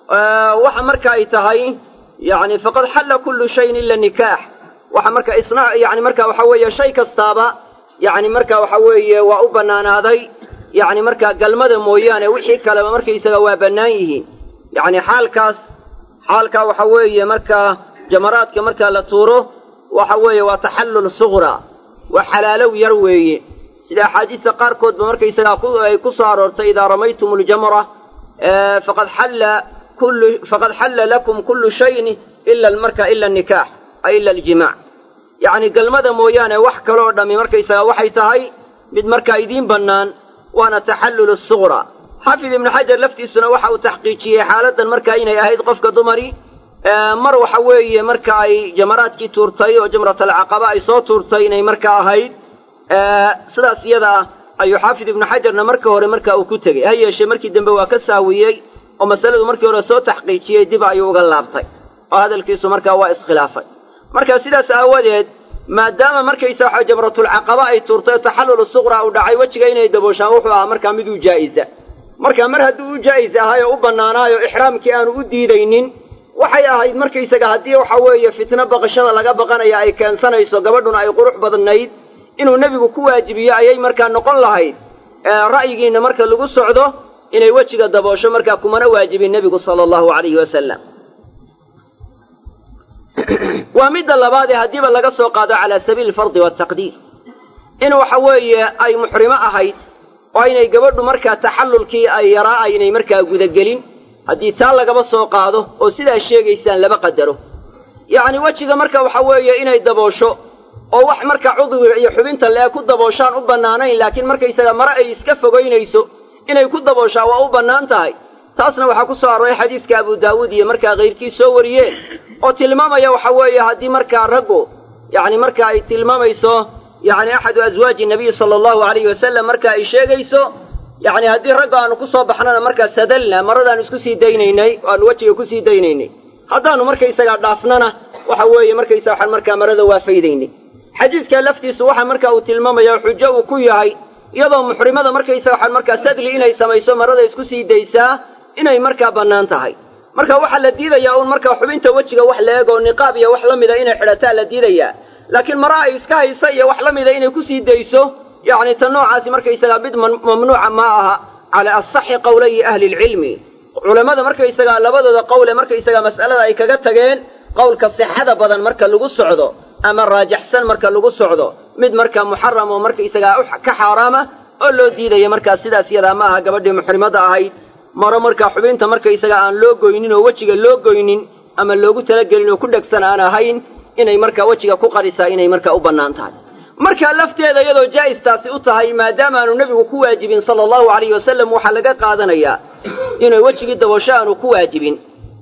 waxa marka ay tahay yani faqad xalla kullu shayin ila nikaax waxa marka isna yani marka waxa weeye shay kastaaba yani marka waxa weeye waa u bannaanaaday yani markaa galmada mooyaane wixii kaleba markaysaga waa bannaan yihiin yani xaalkaas xaalkaa waxa weeye markaa jamaraadka markaa la tuuro waxa weeye waa taxallul suqra waa xalaalow yar weeye sida axaadiista qaarkoodba markaysagaa ay ku soo aroortay idaa ramaytum ljamra faqad xalla kullu faqad xalla lakum kullu shayin ila marka ila nikaax ay ila aljimaac yacni galmada mooyaane wax kaloo dhammi markaysagaa waxay tahay mid markaa idiin bannaan waana taxallul suqra xaafid ibnu xajar laftiisuna waxa uu taxqiijiyey xaaladdan markaa inay ahayd qofka dumari mar waxa weeye marka ay jamaraadkii tuurtay oo jamratalcaqaba ay soo tuurtay inay markaa ahayd sidaas iyada ah ayuu xaafid ibnu xajarna marka hore marka uu ku tegey ha yeeshee markii dambe waa ka saawiyey oo masaladu markii hore soo taxqiijiyey dib ayuu uga laabtay oo hadalkiisu markaa waa iskhilaafay marka sidaas aawadeed maadaama markaysa waxa jamratulcaqaba ay tuurtay taxallul suqra uu dhacay wejiga inay dabooshaan wuxuu ahaa markaa mid u jaa'isa marka mar hadduu u jaa'is ahay oo u bannaanaayo ixraamkii aanu u diidaynin waxay ahayd markaysaga haddii waxa weeye fitno baqashada laga baqanaya ay keensanayso gabadhuna ay qurux badnayd inuu nebigu ku waajibiyo ayay markaa noqon lahayd ra'yigiinna marka lagu socdo inay wejiga daboosho markaa kumana waajibin nebigu sala allahu alayhi wasalam waa midda labaadee haddiiba laga soo qaado calaa sabiili alfardi waaltaqdiir in waxa weeye ay muxrimo ahayd oo aynay gabadhu markaa taxallulkii ay yaraa aynay markaa gudagelin haddii taa lagaba soo qaado oo sidaa sheegaysaan laba qadaro yacni wejiga marka waxa weeye inay daboosho oo wax marka cudwiga iyo xubinta lee ku dabooshaan u bannaanayn laakiin markaysaga mare ay iska fogaynayso inay ku dabooshaa waa u bannaan tahay taasna waxaa ku soo arooray xadiidka abu daawuud iyo markaa kayrkii soo wariyeen oo tilmaamaya waxa weeye haddii markaa raggu yacni marka ay tilmaamayso yacni axadu aswaaji nabiyi sala allahu alayhi wasalam marka ay sheegayso yacni haddii ragga aanu ku soo baxnana markaa sadalna maradaanu isku sii daynaynay o aanu wejiga kusii daynaynay haddaanu markaysagaa dhaafnana waxa weeye markaysa waxaan markaa marada waa faydaynay xadiidka laftiisu waxa marka uu tilmaamaya xujo uu ku yahay iyadoo muxrimada markaysa waxaan markaa sadli inay samayso marada isku sii daysaa inay markaa bannaan tahay marka waxaa la diidayaa uun markaa xubinta wejiga wax la eeg oo niqaab iyo wax la mida inay xidhataa la diidayaa laakiin mara ay iska haysa iyo wax la mida inay kusii dayso yacni ta noocaasi markaysagaa mid mamnuuca ma aha calaa asaxi qowlayi ahli lcilmi culammada markaysagaa labadooda qowle markaysagaa mas'alada ay kaga tageen qowlka sixada badan marka lagu socdo ama raajaxsan marka lagu socdo mid markaa muxaram oo markaysagaa ka xaaraama oo loo diidaya markaa sidaas yadaa ma aha gabadhii muxrimada ahayd maro markaa xubinta markaysaga aan loo goynin oo wejiga loo goynin ama loogu talagelin oo ku dhegsan aan ahayn inay markaa wejiga ku qarisaa inay markaa u bannaan tahay markaa lafteeda iyadoo jaa'istaasi u tahay maadaama aanu nebigu ku waajibin sala allahu alayhi wasalam waxaa laga qaadanayaa inay wejigii daboosho aanu ku waajibin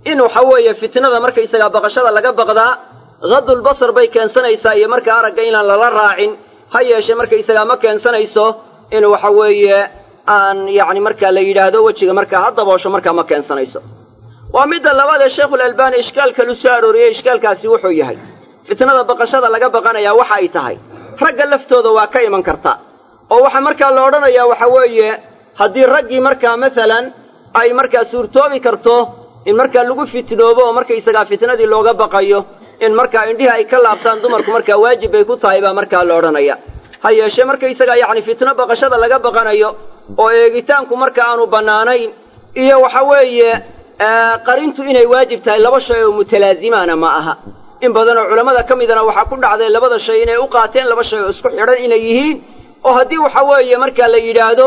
in waxa weeye fitnada markaysagaa baqashada laga baqdaa hadulbasar bay keensanaysaa iyo marka aragga inaan lala raacin ha yeeshe markaysagaa ma keensanayso in waxa weeye aan yacni markaa la yidhaahdo wejiga markaa ha daboosho markaa ma keensanayso waa midda labaad ee sheikhulalbaani ishkaalkalu soo arooriyey ishkaalkaasi wuxuu yahay fitnada baqashada laga baqanayaa waxa ay tahay ragga laftooda waa ka iman karta oo waxaa markaa la odhanayaa waxa weeye haddii raggii markaa masalan ay markaa suurtoobi karto in markaa lagu fitnoobo oo markaysagaa fitnadii looga baqayo in markaa indhihii ay ka laabtaan dumarku markaa waajib bay ku tahay baa markaa la odhanaya ha yeeshee markaysagaa yacni fitno baqashada laga baqanayo oo eegitaanku marka aanu bannaanayn iyo waxa weeye qarintu inay waajib tahay laba shay oo mutalaazimaana ma aha in badan oo culammada ka midana waxaa ku dhacday labada shay inay u qaateen laba shay oo isku xidhan inay yihiin oo haddii waxa weeye markaa la yidhaahdo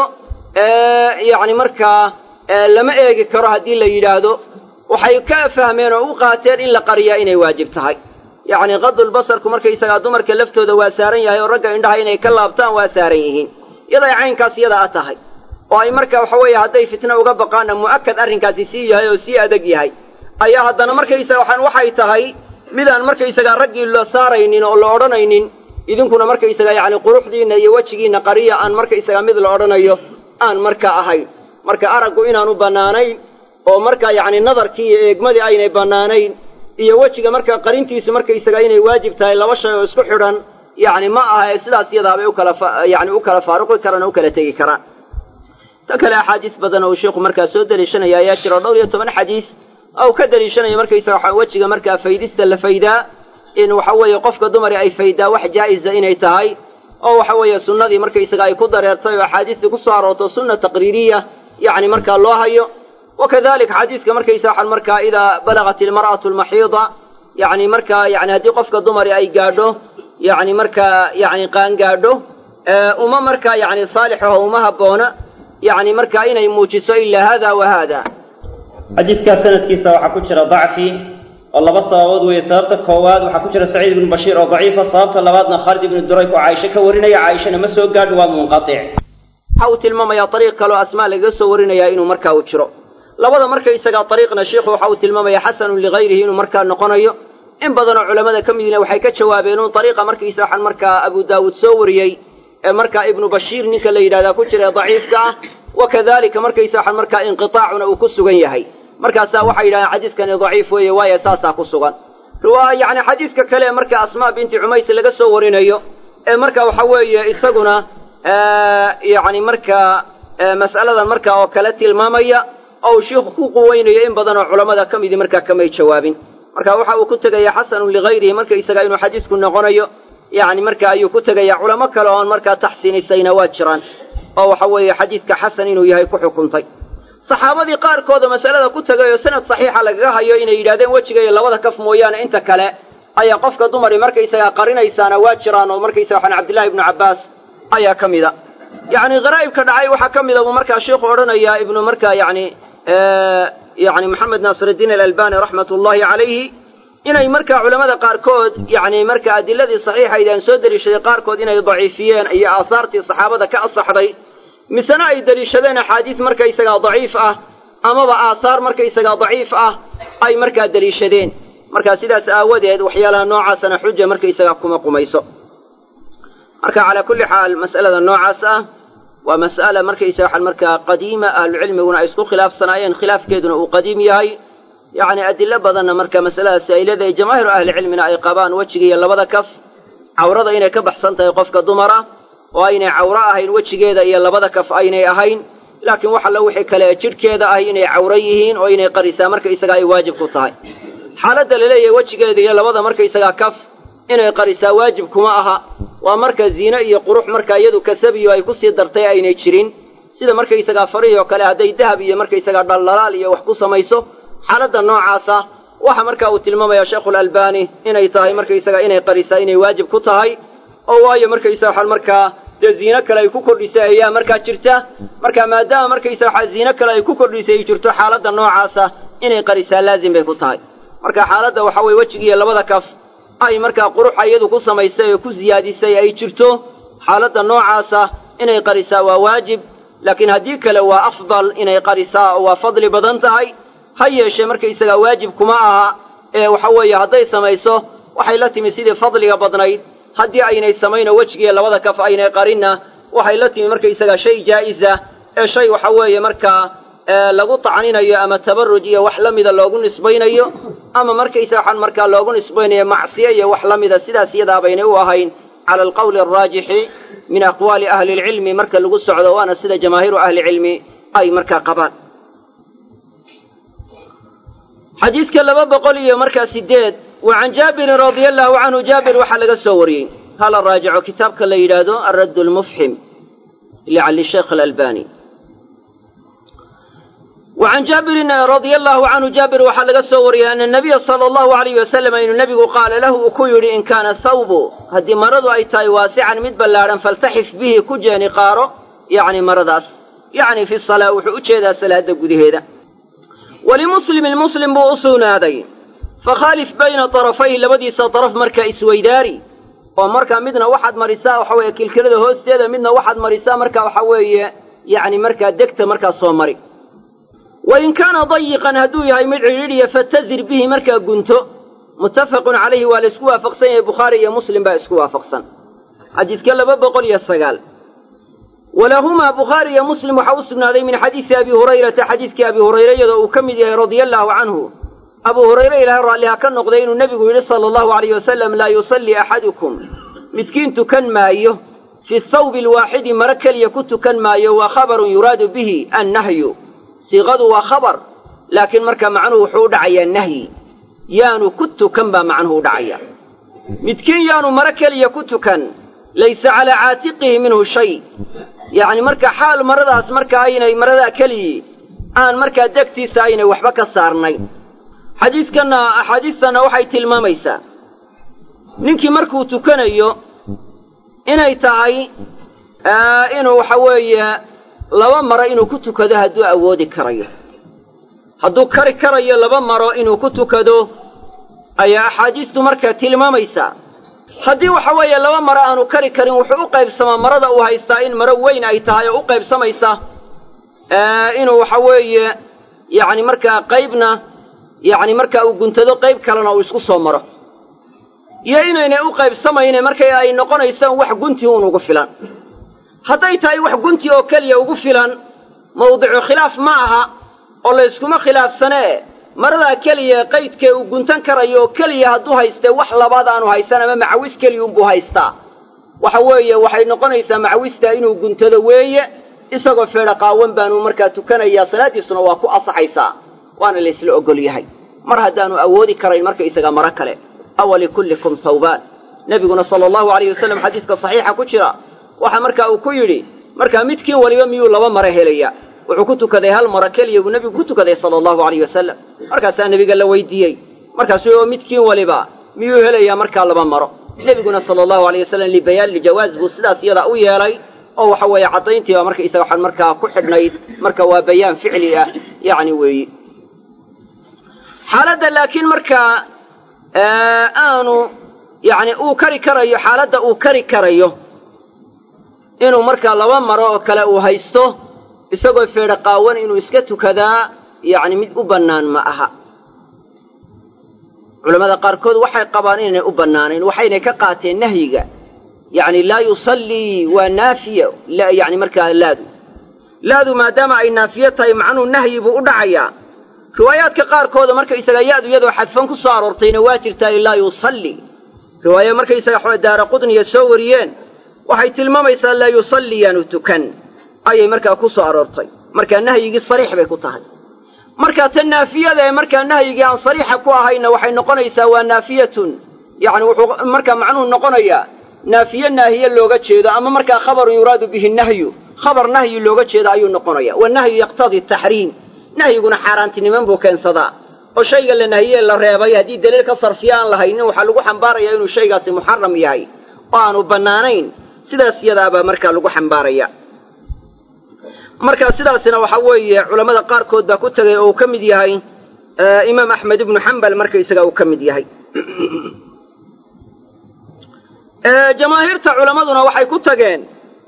yacni markaa lama eegi karo haddii la yidhaahdo waxay ka fahmeen oo u qaateen in la qariyaa inay waajib tahay yacni qadulbasarku markaysagaa dumarka laftooda waa saaran yahay oo ragga indhaha inay ka laabtaan waa saaran yihiin iyaday caynkaas iyada a tahay oo ay marka waxa weeye hadday fitna uga baqaanna mu'akad arrinkaasi sii yahay oo sii adag yahay ayaa haddana markaysaga waxaan waxay tahay midaan markaysagaa raggii la saaraynin oo la odhanaynin idinkuna markaysaga yacni quruxdiinna iyo wejigiinna qariya aan markaysagaa mid la odhanayo aan markaa ahayn marka araggu inaanu bannaanayn oo markaa yacni nadarkii iyo eegmadii aynay bannaanayn iyo wejiga markaa qarintiisu markaysaga inay waajib tahay laba shay oo isku xidhan yacni ma aha ee sidaas iyadaabay ukala yani u kala faaruqi karaan oo u kala tegi karaan ta kale axaadiis badan oo uu sheikhu markaa soo deliishanaya ayaa jiro dhowr iyo toban xadiis oo ka deliishanaya markaysaga waxa wejiga markaa faydista la faydaa in waxa weeye qofka dumari ay faydaa wax jaa'iza inay tahay oo waxa weeye sunnadii markaysaga ay ku dareertay oo axaadiistii ku soo aroorto sunna taqriiriya yacni markaa loo hayo wakadalika xadiiska markaysa waxaan markaa idaa balagat ilmar'atu almaxiida yacni markaa yani haddii qofka dumari ay gaadho yacni markaa yacni qaangaadho uma markaa yacni saalixaho uma habboona yacni markaa inay muujiso ilaa hada wa hada xadiidkaa sanadkiisa waxaa ku jira dacfi oo laba sababood weeye sababta koowaad waxaa ku jira saciid ibnu bashiir oo daciifa sababta labaadna khaalid ibnu durayk oo caaisho ka warinaya caaishana ma soo gaadho waa munqatic waxa uu tilmaamayaa ariiq kaleo asmaa lagaga soo warinayaa inuu markaa u jiro labada markaysagaa ariiqna sheikhu waxa uu tilmaamayaa xasanun ligayrihi inuu markaa noqonayo in badanoo culammada ka midina waxay ka jawaabeen un ariiqa markiisa waxaan markaa abu daawuud soo wariyey ee markaa ibnu bashiir ninka la yidhahdaa ku jira ee daciifka ah wakadalika markaysa waxaan markaa inqiaacuna uu ku sugan yahay markaasaa waxay yidhahdeen xadiidkani daciif weeye waayo saasaa ku sugan yani xadiidka kale marka asmaa binti cumays laga soo warinayo ee marka waxa weeye isaguna yani markaa mas'aladan marka oo kale tilmaamaya oo uu shiikhu ku quweynayo in badan oo culammada ka midii markaa kamay jawaabin marka waxa uu ku tegaya xasanun ligayrihi markaysaga inuu xadiisku noqonayo yani marka ayuu ku tegaya culamo kale oon markaa taxsiinisayna waa jiraan oo waxa weeye xadiidka xasan inuu yahay ku xukuntay saxaabadii qaarkooda masalada ku tegay oo sanad saxiixa lagaga hayo inay yidhahdeen wejiga iyo labada kaf mooyaane inta kale ayaa qofka dumari markaysagaa qarinaysaana waa jiraan oo markaysaga waxaan cabdillahi ibnu cabbaas ayaa ka mida yacni kharaa'ibka dhacay waxaa ka mida buu markaa sheikhu odhanayaa ibnu markaa yani yani maxamed naasiruddiin alalbani raxmat ullahi calayhi inay markaa culamada qaarkood yani marka adiladii saxiixayd aan soo deliishaday qaarkood inay daciifiyeen iyo aahaartii saxaabada ka asaxday misena ay deliishadeen axaadiis markaysagaa daciif ah amaba aahaar markaysagaa daciif ah ay markaa deliishadeen markaa sidaas aawadeed waxyaalaha noocaasana xuja markaysagaa kuma qumayso marka calaa kulli xaal mas'alada noocaas ah waa mas'ala markaysaga waxaan markaa qadiima ahlucilmiguna ay isku khilaafsanaayeen khilaafkeeduna uu qadiim yahay yacni adilo badanna marka masaladaasi ay leedahay jamaahiru ahlicilmina ay qabaan wejiga iyo labada kaf cawrada inay ka baxsan tahay qofka dumara oo aynay cawro ahayn wejigeeda iyo labada kaf aynay ahayn laakiin wax alla wixii kale ee jidhkeeda ah inay cawro yihiin oo inay qarisaa markaysagaa ay waajib ku tahay xaaladda la leeyahay wejigeeda iyo labada markaysagaa kaf inay qarisaa waajib kuma aha waa marka ziine iyo qurux markaa iyadu kasabiyo ay kusii dartay aynay jirin sida markaysagaa farihii oo kale hadday dahab iyo markaysagaa dhaldhalaal iyo wax ku samayso xaaladda noocaasa waxa marka uu tilmaamaya sheikhulalbani inay tahay markaysaga inay qarisaa inay waajib ku tahay oo waayo markaysaga waxaan markaa dee ziino kale ay ku kordhisay ayaa markaa jirta marka maadaama markaysaga waxaa ziino kale ay ku kordhisay ay jirto xaaladda noocaasa inay qarisaa laazim bay ku tahay marka xaaladda waxa weye wejigiiyo labada kaf ay markaa quruxa iyadu ku samaysay oo ku siyaadisay ay jirto xaaladda noocaasa inay qarisaa waa waajib laakiin haddii kale waa afdal inay qarisaa oo waa fadli badan tahay ha yeeshee markaysagaa waajib kuma aha ee waxa weeye hadday samayso waxay la timi sidii fadliga badnayd haddii aynay samaynoo wejigiiyo labada kaf aynay qarinna waxay la timi markaysagaa shay jaa'isa ee shay waxa weeye markaa lagu tacninayo ama tabaruj iyo wax la mida loogu nisbaynayo ama markaysa waxaan markaa loogu nisbaynayo macsiye iyo wax la mida sidaas iyadaa baynay u ahayn cala alqawli alraajixi min aqwaali ahli lcilmi marka lagu socdo waana sida jamaahiiru ahlicilmi ay markaa qabaan xadiidka laba boqol iyo markaa sideed wa can jaabirin radia allahu canhu jaabir waxaa laga soo wariyey hala raajico kitaabka la yidhaahdo alradd lmufxim lisheekh alalbani wa can jaabirin radia allahu canhu jaabir waxaa laga soo wariyey ana nabiya sala allahu alayh wasalam inuu nebigu qaala lahu uu ku yidhi in kaana thawbu haddii maradu ay tahay waasican mid ballaadhan faltaxif bihi ku jeeni qaaro yacni maradaas yacni fi salaa wuxuu u jeedaa salaada gudaheeda walimuslimin muslim buu u sugnaaday fakhaalif bayna tarafayhi labadiisa daraf markaa isweydaari oo markaa midna waxaad marisaa waxa weeye kilkilada hoosteeda midna waxaad marisaa markaa waxa weeye yacni markaa degta markaa soo mari wa in kaana dayiqan hadduu yahay mid cidhiidhiya fatazir bihi markaa gunto muttafaqun calayhi waa la isku waafaqsan yahay bukhaari iyo muslim baa isku waafaqsan xadiidka laba boqol iyo sagaal walahumaa bukhaari iyo muslim waxaa u sugnaaday min xadiisi abi hurayrata xadiidkii abi hurayre iyadoo uu ka mid yahay radia allaahu canhu abuu hurayre ilaahay raalliha ka noqday inuu nebigu yidhi sala allahu alayh wasalam laa yusallii axadukum midkiin tukan maayo fi thawbi alwaaxidi maro keliya ku tukan maayo waa khabarun yuraadu bihi annahyu siiqadu waa khabar laakiin marka macnuhu wuxuu u dhacayaa nahyi yaanu ku tukan baa macnuhu u dhacaya midkiin yaanu maro keliya ku tukan laysa calaa caatiqihi minhu shay yacni marka xaal maradaas marka aynay maradaa keligii aan markaa degtiisa aynay waxba ka saarnay xadiidkanna axaadiistanna waxay tilmaamaysaa ninkii markuu tukanayo inay tahay inuu waxa weeye laba maro inuu ku tukado hadduu awoodi karayo hadduu kari karayo laba maro inuu ku tukado ayaa axaadiistu markaa tilmaamaysaa haddii waxa weeye laba maro aanu kari karin wuxuu u qaybsamaa marada uu haystaa in maro weyn ay tahay oo u qaybsamaysa inuu waxa weeye yacni markaa qaybna yacni markaa uu guntado qayb kalena uu isku soo maro iyo inaynay u qaybsamayne markay ay noqonayso wax gunti uun ugu filan hadday tahay wax gunti oo keliya ugu filan mawdicu khilaaf ma aha oo layskuma khilaafsanee maradaa keliya qaydkee uu guntan karayo oo keliya hadduu haystee wax labaad aanu haysan ama macawis keliyuunbuu haystaa waxa weeye waxay noqonaysaa macawistaa inuu guntado weeye isagoo feedha qaawan baanu markaa tukanayaa salaaddiisuna waa ku asaxaysaa waana laysla ogol yahay mar haddaanu awoodi karayn markaysaga maro kale awa likullikum thawbaan nebiguna sala allahu alayh wasalam xadiiska saxiixa ku jira waxa markaa uu ku yidhi markaa midkiin waliba miyuu laba maro helaya wuxuu ku tukaday hal maro keliya buu nebigu ku tukaday sala allahu alayh wasalam markaasaa nebiga la weydiiyey markaasuu oo midkiin waliba miyuu helayaa markaa laba maro nebiguna sala allahu alayh wasalam libayaan lijawaaz buu sidaas iyadaa u yeelay oo waxa weeye caddayntiiba marka isaga waxaan markaa ku xidhnayd marka waa bayaan ficli ah yacni weeyi xaaladda laakiin markaa aanu yacni uu kari karayo xaaladda uu kari karayo inuu markaa laba maro oo kale uu haysto isagoo feedha qaawan inuu iska tukadaa yacni mid u bannaan ma aha culammada qaarkood waxay qabaan inaynay u bannaanayn waxaynay ka qaateen nahyiga yacni laa yusallii waa naafiya yani markaa laadu laadu maadaama ay naafiye tahay macnuu nahyi buu u dhacayaa riwaayaadka qaarkooda markaysaga ya-du iyadoo xadfan ku soo aroortayna waa jirtaa laa yusallii riwaaya markaysaga xo daara qudniya soo wariyeen waxay tilmaamaysaa laa yusalliyaanu tukan ayay markaa ku soo aroortay markaa nahyigii sariix bay ku tahay markaa tan naafiyada ee markaa nahyigii aan sariixa ku ahayna waxay noqonaysaa waa naafiyatun yacni wuxuu markaa macnuhu noqonayaa naafiye naahiye looga jeedo ama markaa khabarun yuraadu bihi nahyu khabar nahyi looga jeedo ayuu noqonaya wanahyu yaqtadii taxriim nahyiguna xaaraantiniman buu keensadaa oo shayga la nahiyee la reebay haddii daliil ka sarfiya aan lahaynin waxaa lagu xambaaraya inuu shaygaasi muxaram yahay oo aanu bannaanayn sidaas yadaabaa markaa lagu xambaaraya marka sidaasina waxaa weeye culammada qaarkood baa ku tegay oo uu ka mid yahay imaam axmed ibnu xambal markaysaga uu ka mid yahay jamaahiirta culammaduna waxay ku tageen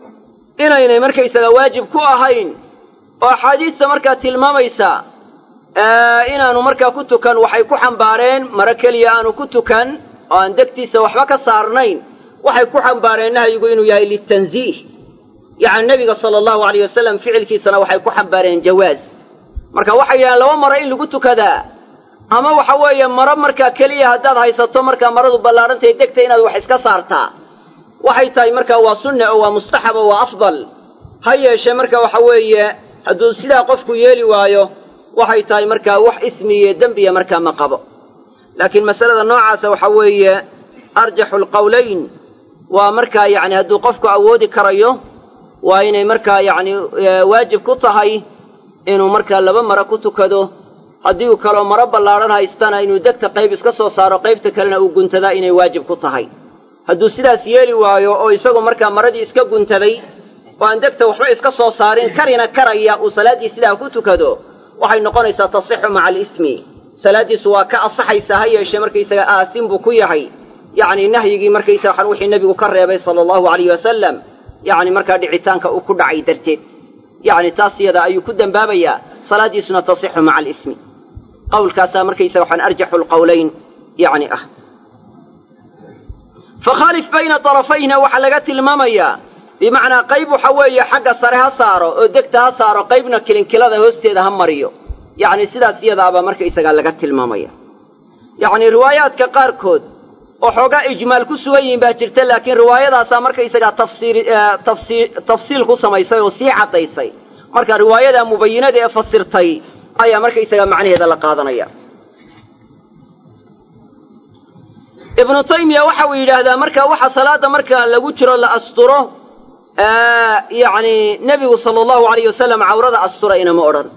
inaynay markaysaga waajib ku ahayn oo axaadiista markaa tilmaamaysa inaanu markaa ku tukan waxay ku xambaareen maro keliya aanu ku tukan oo aan degtiisa waxba ka saarnayn waxay ku xambaareen nahyigu inuu yahay litanziih yacni nebiga sala allahu alayh wasalam ficilkiisana waxay ku xambaareen jawaaz marka waxay yidhahdeen laba maro in lagu tukadaa ama waxa weeye maro markaa keliya haddaad haysato markaa maradu ballaadhantahay degta inaad wax iska saartaa waxay tahay markaa waa sunne oo waa mustaxab oo waa afdal ha yeeshee marka waxa weeye hadduu sidaa qofku yeeli waayo waxay tahay markaa wax ismiye dembiya markaa ma qabo laakiin masalada noocaasa waxa weeye arjaxu lqowlayn waa markaa yacni hadduu qofku awoodi karayo waa inay markaa yacni waajib ku tahay inuu markaa laba maro ku tukado haddii uu kaloo maro ballaadhan haystana inuu degta qayb iska soo saaro qaybta kalena uu guntadaa inay waajib ku tahay hadduu sidaas yeeli waayo oo isagu markaa maradii iska guntaday oo aan degta waxba iska soo saarin karina karaya uu salaaddii sidaa ku tukado waxay noqonaysaa tasixu maca alismi salaaddiisu waa ka asaxaysaa ha yeeshee markaysaga aasin buu ku yahay yacni nahyigii markaysaga waxaan wixii nebigu ka reebay sala allahu alayh wasalam yacni markaa dhicitaanka uu ku dhacay darteed yacni taas iyada ayuu ku dembaabayaa salaaddiisuna tasixu maca alismi qawlkaasaa markaysaga waxaan arjaxu lqowlayn yacni ah fakhaalif bayna tarafayna waxaa laga tilmaamayaa bimacnaa qayb waxa weeye xagga sare ha saaro oo degta ha saaro qaybna kilinkilada hoosteeda ha mariyo yacni sidaas iyadaabaa markaysagaa laga tilmaamaya yacni riwaayaadka qaarkood oo xoogaa ijmaal ku sugan yihiin baa jirta laakiin riwaayadaasaa markaysagaa tafsiir tafsii tafsiil ku samaysay oo sii caddaysay marka riwaayadaa mubayinada ee fasirtay ayaa markaysagaa macnaheeda la qaadanaya ibnu taymiya waxa uu yidhaahdaa marka waxa salaada marka lagu jiro la asturo yacni nebigu sala allahu alayh wasalam cawrada astura inama odhan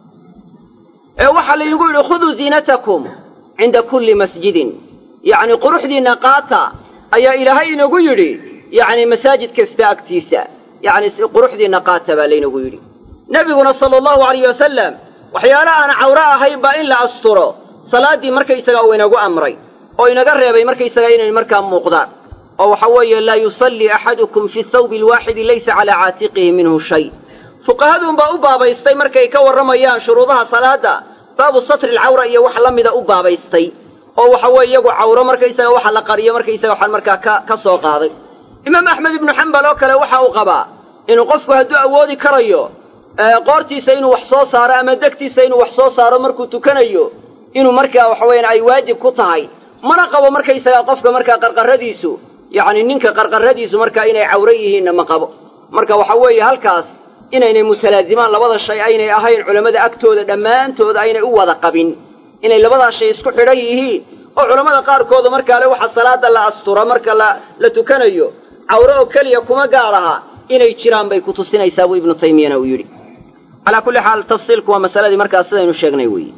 ee waxaa laynagu yidhi khuduu ziinatakum cinda kulli masjidin yacni quruxdiinna qaata ayaa ilaahay inagu yidhi yacni masaajid kasta agtiisa yacni quruxdiinna qaata baa laynagu yidhi nebiguna sala allahu alayh wasalam waxyaala aan cawro ahayn baa in la asturo salaaddii markaysagaa uu inagu amray oo inaga reebay markaysagaa inay markaa muuqdaan oo waxa weeye laa yusallii axadukum fi thawbi alwaaxidi laysa calaa caatiqihi minhu shay fuqahaduunbaa u baabaystay markay ka warramayaan shuruudaha salaadda baabu satri alcawra iyo wax la mida u baabaystay oo waxa weeye iyagu cawro markaysaga waxa la qariyo markaysaga waxaan markaa ka ka soo qaaday imaam axmed ibnu xambal oo kale waxa uu qabaa inuu qofku hadduu awoodi karayo qoortiisa inuu wax soo saaro ama degtiisa inuu wax soo saaro markuu tukanayo inuu markaa waxa weeyaan ay waajib ku tahay mana qabo markaysagaa qofka markaa qarqarradiisu yacni ninka qarqarradiisu markaa inay cawro yihiinna ma qabo marka waxa weeye halkaas inaynay mutalaazimaan labada shay aynay ahayn culammada agtooda dhammaantood aynay u wada qabin inay labadaa shay isku xidhan yihiin oo culammada qaarkooda markaa le waxa salaada la astura marka la la tukanayo cawro oo keliya kuma gaar aha inay jiraan bay ku tusinaysaa buu ibnu taymiyana uu yidhi calaa kulli xaal tafsiilku waa masaladii markaas sidaynu sheegnay weeye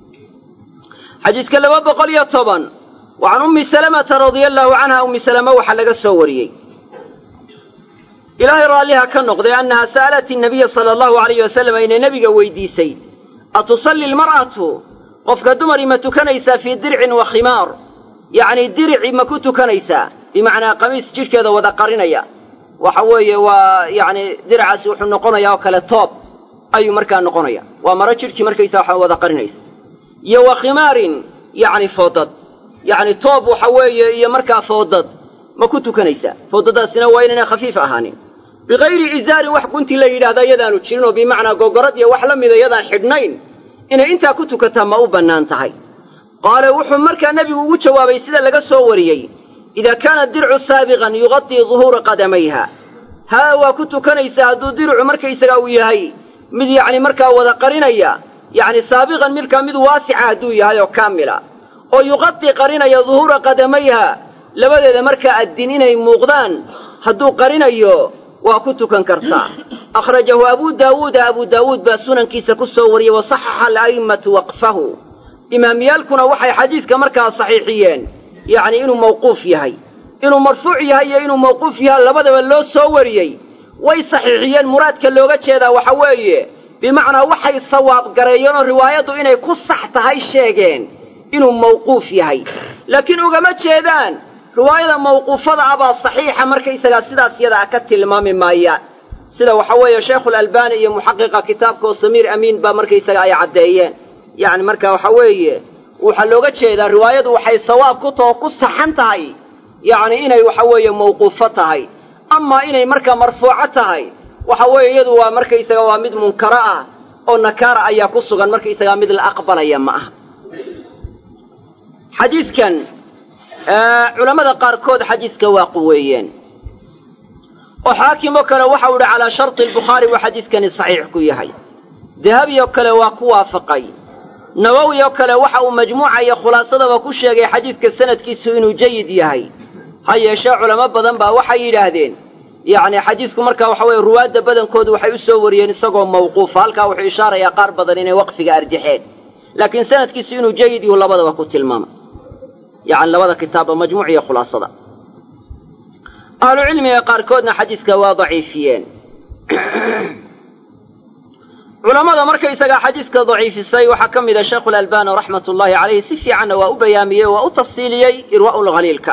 xadiidka laba boqol iyo toban wa can ummi salamata radia allaahu canha ummi salama waxaa laga soo wariyey ilaahay raalliha ka noqday annaha sa'alat innabiya sala allahu alayh wasalam inay nebiga weydiisay atusalli lmar'atu qofka dumari ma tukanaysaa fii dircin wa khimaar yacnii dirici ma ku tukanaysaa bimacnaa qamiis jidhkeeda wada qarinaya waxa weeye waa yacni diracaasi wuxuu noqonayaa oo kale toob ayuu markaa noqonaya waa maro jidhkii markaysaa waxa wada qarinaysa iyo wa khimaarin yacni foodad yacni toob waxa weeye iyo markaa foodad ma ku tukanaysaa foodadaasina waa inaynay khafiif ahaanin bikayri izaarin wax gunti la yidhahda yadaanu jirin oo bimacnaa gogorad iyo wax la mida yadaan xidhnayn inay intaa ku tukataa ma u bannaan tahay qaale wuxuu markaa nebigu ugu jawaabay sida laga soo wariyey idaa kaana dircu saabiqan yuqadii duhuura qadamayha haa waa ku tukanaysaa hadduu dircu markaysaga uu yahay mid yacni markaa wada qarinaya yacni saabiqan midkaa mid waasica hadduu yahay oo kaamila oo yuqadii qarinaya duhuura qadamayha labadeeda markaa addin inay muuqdaan hadduu qarinayo waa ku tukan kartaa akhrajahu abuu daawuuda abuu daawuud baa sunankiisa ku soo wariyey wa saxaxa ala'immatu waqfahu imaamyaalkuna waxay xadiidka markaa saxiixiyeen yacni inuu mawquuf yahay inuu marfuuc yahay iyo inuu mawquuf yahay labadaba loo soo wariyey way saxiixiyeen muraadka looga jeedaa waxa weeye bimacnaa waxay sawaab gareeyeen oo riwaayaddu inay ku sax tahay sheegeen inuu mawquuf yahay laakiin ugama jeedaan riwaayada mawquufada ah baa saxiixa markaysagaa sidaas yada ah ka tilmaami maayaan sida waxa weeye sheikhulalbani iyo muxaqiqa kitaabka oo samiir amiin baa markaysaga ay caddeeyeen yacni marka waxa weeye waxaa looga jeedaa riwaayadu waxay sawaab ku taho ku saxan tahay yacni inay waxa weeye mawquufo tahay amaa inay markaa marfuuco tahay waxa weeye iyadu waa markaysaga waa mid munkaro ah oo nakaara ayaa ku sugan markaysagaa mid la aqbalaya ma aha xadiidkan culammada qaarkood xadiidka waa quweeyeen oo xaakim oo kale waxau idhi calaa sharti albukhaari buu xadiidkani saxiix ku yahay dahabi oo kale waa ku waafaqay nawowi oo kale waxa uu majmuuca iyo khulaasadaba ku sheegay xadiidka sanadkiisu inuu jayid yahay ha yeeshee culamo badan baa waxay yidhaahdeen yacni xadiidku marka waxa weye ruwaadda badankoodu waxay u soo wariyeen isagoo mawquufa halkaa wuxuu ishaarayaa qaar badan inay waqfiga arjaxeen laakiin sanadkiisu inuu jayid yahu labadaba ku tilmaamay yacni labada kitaabba majmuuc iyo khulaasada ahlucilmiga qaarkoodna xadiidka waa daciifiyeen culammada markaysagaa xadiidka daciifisay waxaa ka mid a sheikhulalbani raxmat ullaahi calayhi si fiicanna waa u bayaamiyey waa u tafsiiliyey irwaa'ulkhaliilka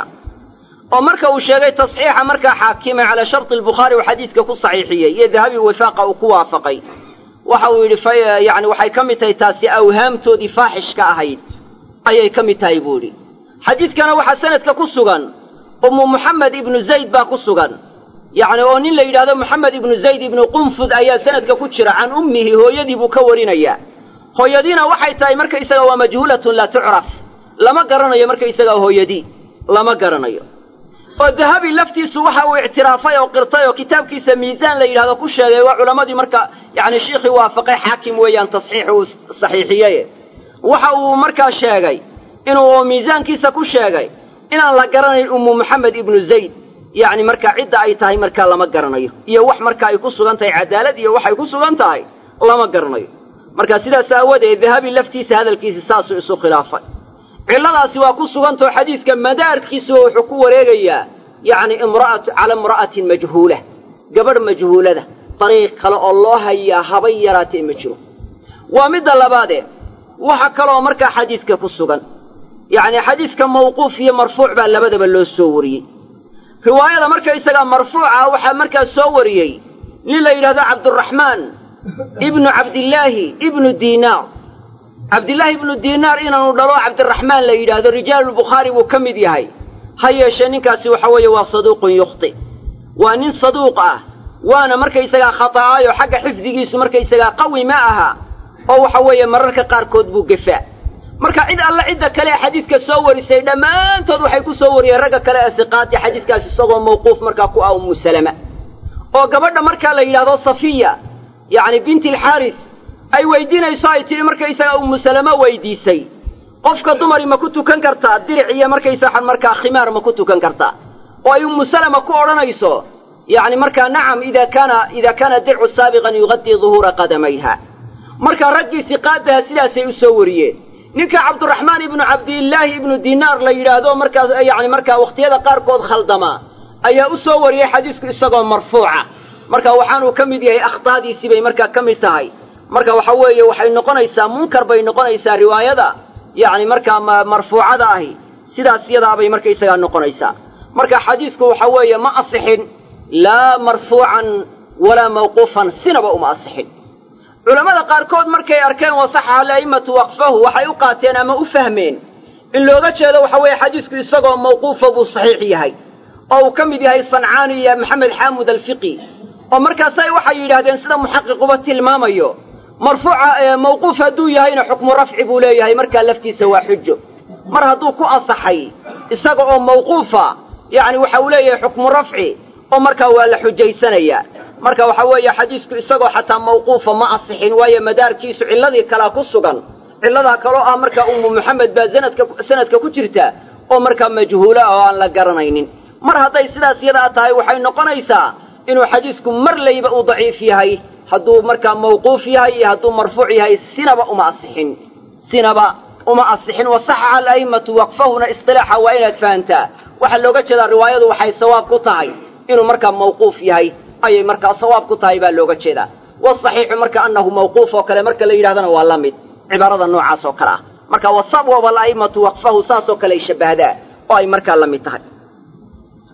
oo marka uu sheegay tasxiixa markaa xaakimay calaa sharti albukhaari uu xadiidka ku saxiixiyey iyo dahabi wifaaqa uu ku waafaqay waxa uu yidhi yani waxay ka mid tahay taasi awhaamtoodii faaxishka ahayd ayay ka mid tahay buu idhi xadiidkana waxaa sanadka ku sugan ummu muxamed ibnu zayd baa ku sugan yacni oo nin la yidhahdo moxamed ibnu zayd ibnu qunfud ayaa sanadka ku jira can ummihi hooyadii buu ka warinayaa hooyadiina waxay tahay markaysaga waa majhuulatun laa tucraf lama garanayo markaysaga hooyadii lama garanayo oo dahabi laftiisu waxa uu ictiraafay oo qirtay oo kitaabkiisa miisaan la yidhahdo ku sheegay waa culammadii marka yacni shiikhii waafaqay xaakim weeyaan tasxiix uu saxiixiyey waxa uu markaa sheegay inuu miisaankiisa ku sheegay inaan la garanayn ummu moxamed ibnu zayd yacni markaa cidda ay tahay markaa lama garanayo iyo wax marka ay ku sugan tahay cadaalad iyo waxay ku sugan tahay lama garanayo marka sidaas aawadeed dahabi laftiisa hadalkiisa saasuu isu khilaafay cilladaasi waa ku sugantao xadiidka madaarkiisu wuxuu ku wareegayaa yacni imra'atu cala imra'atin majhuula gabadh majhuulada dariiq kale oo loo hayaa habay yaraatee ma jiro waa midda labaadee waxa kaloo markaa xadiidka ku sugan yacni xadiidka mawquuf iyo marfuuc baa labadaba loo soo wariyey riwaayada markaysagaa marfuuca waxaa markaa soo wariyey nin la yidhahdo cabduraxmaan ibnu cabdillaahi ibnu diinaar cabdillaahi ibnu diinaar inaanu dhalo cabdiraxmaan la yidhaahdo rijaalulbukhaari buu ka mid yahay ha yeeshee ninkaasi waxa weeye waa saduuqun yukhti waa nin saduuq ah waana markaysagaa khata'aayo xagga xifdigiisu markaysagaa qawi ma aha oo waxa weeye mararka qaarkood buu gefaa marka cid alle cidda kale ee xadiidka soo warisay dhammaantood waxay ku soo wariyeen ragga kale ee siqaati xadiidkaas isagoo mawquuf markaa ku ah ummu salama oo gabadha markaa la yidhaahdo safiya yacni binti alxaaris ay weydiinayso ay tidhi markaysagaa ummu salama weydiisay qofka dumari ma ku tukan kartaa diric iyo markaysaa markaa khimaar ma ku tukan kartaa oo ay ummu salama ku odhanayso yacni markaa nacam ida kaana ida kaana dircu saabiqan yuqadii duhuura qadamayha marka raggii siqaadaha sidaasay u soo wariyeen ninka cabduraxmaan ibnu cabdillaahi ibnu dinaar la yidhaahdo markaas yacni markaa wakhtiyada qaarkood khaldama ayaa u soo wariyey xadiisku isagoo marfuuca marka waxaanuu ka mid yahay akhtaadiisii bay markaa ka mid tahay marka waxa weeye waxay noqonaysaa munkar bay noqonaysaa riwaayada yacni markaa marfuucada ahi sidaas yadaabay markaysagaa noqonaysaa marka xadiisku waxa weeye ma asixin laa marfuucan walaa mawquufan sinaba uma asixin culammada qaarkood markay arkeen wasaxaha ala'immatu waqfahu waxay u qaateen ama u fahmeen in looga jeedo waxa weeye xadiisku isagoo mawquufa buu saxiix yahay oo uu ka mid yahay sancaani iyo maxamed xaamud alfiqi oo markaasay waxay yidhaahdeen sida muxaqiquba tilmaamayo marfuuca mawquuf hadduu yahayna xukmu rafci buu leeyahay markaa laftiisa waa xujo mar hadduu ku asaxay isaga oo mawquufa yacni waxa uu leeyahay xukmu rafci oo markaa waa la xujaysanayaa marka waxa weeye xadiisku isagoo xataa mawquufa ma asixin waayo madaarkiisu cilladii kalaa ku sugan cilladaa kaloo ah markaa ummu moxamed baa sanadka sanadka ku jirta oo markaa majhuula oo aan la garanaynin mar hadday sidaas yadaa tahay waxay noqonaysaa inuu xadiisku mar layba uu daciif yahay hadduu markaa mawquuf yahay iyo hadduu marfuuc yahay sinaba uma asixin sinaba uma asixin wasaxaxa ala'immatu waqfahuna isqilaaxa waa inaad fahantaa waxaa looga jeedaa riwaayadu waxay sawaab ku tahay inuu markaa mawquuf yahay ayay markaa sawaab ku tahay baa looga jeedaa wasaxiixu marka annahu mawquuf oo kale marka la yidhahdana waa la mid cibaarada noocaas oo kale ah marka wasabwaba ala'immatu waqfahu saasoo kale ay shabbahdaa oo ay markaa la mid tahay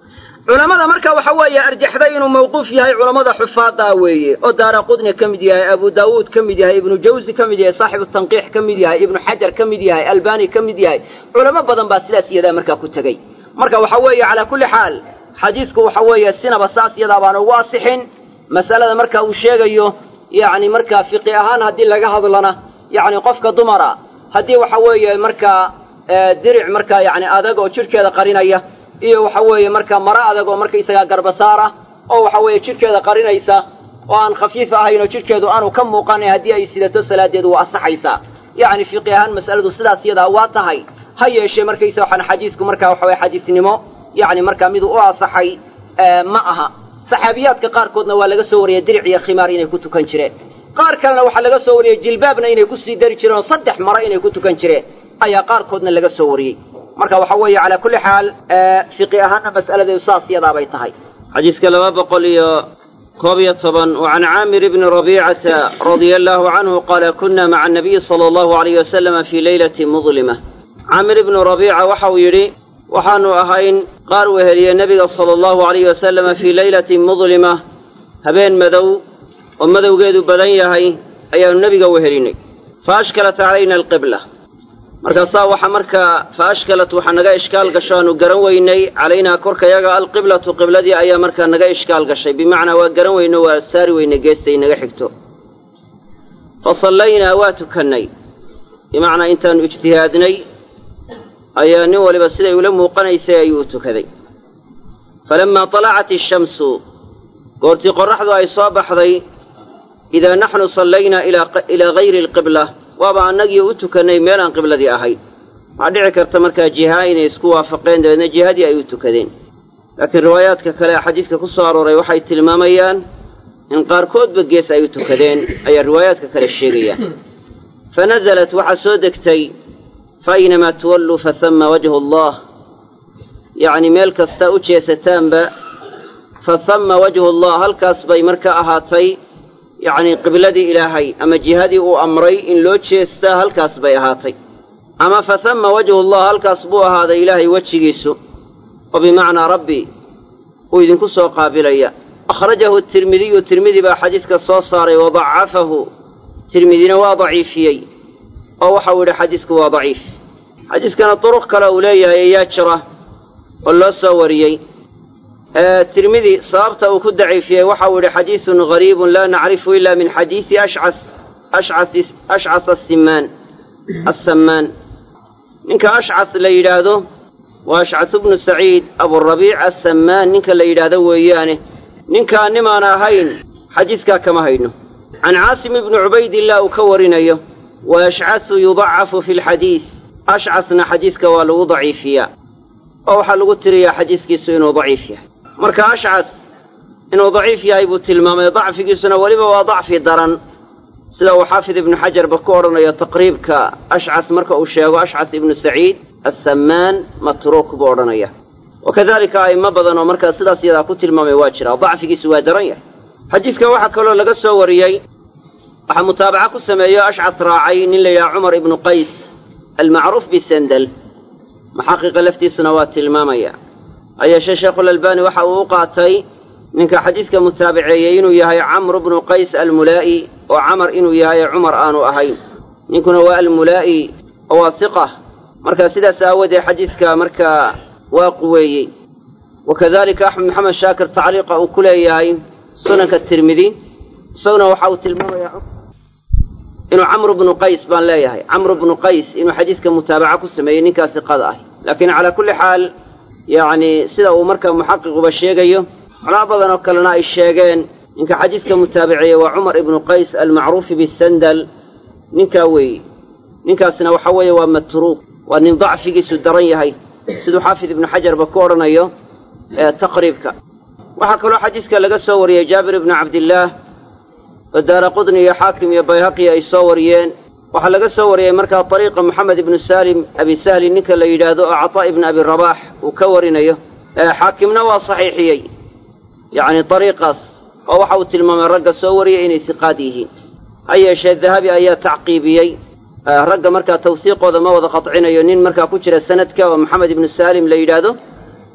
culammada marka waxa weeye arjaxday inuu mawquuf yahay culammada xufaadaa weeye oo daara qudni ka mid yahay abu daawuud ka mid yahay ibnu jawsi ka mid yahay saaxibu tanqiix ka mid yahay ibnu xajar ka mid yahay albani ka mid yahay culamo badan baa sidaas iyadaa markaa ku tegey marka waxa weeye calaa kulli xaal xadiisku waxa weeye sinaba saas iyadaa baan ugu asixin mas'alada marka uu sheegayo yacni markaa fiqi ahaan haddii laga hadlana yacni qofka dumara haddii waxa weeye markaa diric markaa yacni adag oo jidhkeeda qarinaya iyo waxa weeye markaa maro adag oo markaysagaa garbasaar ah oo waxa weeye jidhkeeda qarinaysa oo aan khafiif ahayn oo jidhkeedu aanu ka muuqanay haddii ay sidato salaadeedu waa asaxaysaa yacni fiqi ahaan mas'aladu sidaas iyadaa waa tahay ha yeeshee markaysa waxaan xadiisku markaa waxa weye xadiisnimo yacni markaa miduu u asaxay ma aha saxaabiyaadka qaarkoodna waa laga soo wariyey diric iyo khimaar inay ku tukan jireen qaar kalena waxaa laga soo wariyey jilbaabna inay ku sii dari jireen oo saddex maro inay ku tukan jireen ayaa qaarkoodna laga soo wariyey marka waxa weeye calaa kulli xaal fiqi ahaanna mas'aladeedu saas iyadaabay tahay xadiiska laba boqol iyo koob iyo toban wa can caamir ibni rabiicata radia allaahu canhu qaala kunna maca anabiyi sala allahu alayh wasalama fii leylati mudlima caamir ibnu rabiica waxa uu yidhi waxaannu ahayn qaar weheliye nebiga sala allahu alayh wasalama fii leylatin mudlima habeen madow oo madowgeedu badan yahay ayaannu nebiga wehelinnay fa ashkalat calayna alqibla markaasaa waxa markaa fa ashkalat waxaa naga ishkaal gasho aanu garan weynay calaynaa korkayaga alqiblatu qibladii ayaa markaa naga ishkaal gashay bimacnaa waa garan weyno waa saari weynay geestay naga xigto fa sallaynaa waa tukannay bimacnaa intaannu ijtihaadnay ayaa nin waliba siday ula muuqanaysay ayuu u tukaday falammaa talacat ishamsu goortii qorraxdu ay soo baxday idaa naxnu sallaynaa ilaa hayri alqibla waaba annagii u tukannay meelaan qibladii ahayn waxaa dhici karta markaa jihaa inay isku waafaqeen dabeedna jihadii ay u tukadeen laakiin riwaayaadka kale ee xadiidka ku soo arooray waxay tilmaamayaan in qaarkoodba gees ay u tukadeen ayaa riwaayaadka kale sheegayaan fa nasalat waxaa soo degtay fa aynamaa tuwalluu fa hamma wajhu allah yacni meel kasta u jeesataanba fa hamma wajhu allah halkaas bay marka ahaatay yacnii qibladii ilaahay ama jihadii uu amray in loo jeestaa halkaas bay ahaatay ama fa hamma wajhullah halkaas buu ahaaday ilaahay wejigiisu oo bimacnaa rabbi uu idinku soo qaabilaya akhrajahu tirmidiyu tirmidi baa xadiidka soo saaray wa dacafahu tirmidina waa daciifiyey oo waxau yidhi xadiisku waa daciif xadiiskana duruq kale uu leeyahay ayaa jira oo loo soo wariyey tirmidi sababta uu ku daciifiyey waxau yidhi xadiidun gariibun laa nacrifu ila min xadiidi ashcas asimaan assamaan ninka ashcas la yidhaahdo waa ashcasu bnu saciid aburabiic assamaan ninka la yidhaahdo weeyaane ninkaa nimaan ahayn xadiidkaa kama hayno can caasim ibni cubaydillaah uu ka warinayo wa ashcasu yudacafu fi lxadiid ashcasna xadiidka waa lagu daciifiyaa oo waxaa lagu tiriyaa xadiiskiisu inuu daciif yahay marka ashcas inuu daciif yahay buu tilmaamay dacfigiisuna weliba waa dacfi daran sida uu xaafid ibnu xajarba ku odhanayo taqriibka ashcas marka uu sheego ashcas ibnu saciid assamaan matruuk buu odhanaya wa kadalika a'immo badan oo markaa sidaas iyadaa ku tilmaamay waa jira dacfigiisu waa daran yahay xadiiska waxaa kaloo laga soo wariyey waxaa mutaabaca ku sameeyo ashcas raacay nin la yidhaha cumar ibnu qays almacruuf bisandal maxaqiqa laftiisuna waa tilmaamaya hayeeshee sheekhulalbaani waxa uu u qaatay ninka xadiidka mutaabaceeyey inuu yahay camru bnu qays almulaa'i oo camar inuu yahay ee cumar aanu ahayn ninkuna waa almulaa'i oo waa hiqa markaa sidaas aawoodee xadiidka markaa waa quweeyey wa kadalika axmed maxamed shaakir tacliiqa uu ku leeyahay sunanka tirmidi isaguna waxa uu tilmaamayaa inuu camru bnu qays baan leeyahay camru bnu qays inuu xadiidka mutaabaca ku sameeyey ninkaa hiqada ah laakiin calaa kulli xaal yacni sida uu markaa muxaqiquba sheegayo culamo badan oo kalena ay sheegeen ninka xadiidka mutaabaceeye waa cumar ibnu qays almacruufi bisandal ninkaa weeye ninkaasna waxa weeye waa matruuk waa nin dacfigiisu daran yahay siduu xaafid ibnu xajarba ku odhanayo taqriibka waxaa kaloo xadiidka laga soo wariyey jaabir ibnu cabdillaah oo daara qudni iyo xaakim iyo bayhaqi ay soo wariyeen waxaa laga soo wariyey markaa ariiqa moxamed ibnu salim abi sahli ninka la yidhaahdo oo cataa ibnu abi rabaax uu ka warinayo xaakimna waa saxiixiyey yacni ariiqaas oo waxa uu tilmaamay ragga soo wariyay inay hiqaad yihiin ha yeeshee dahabi ayaa tacqiibiyey ragga markaa tawsiiqooda ma wada qadcinayo nin markaa ku jira sanadka oo maxamed ibnu salim la yidhaahdo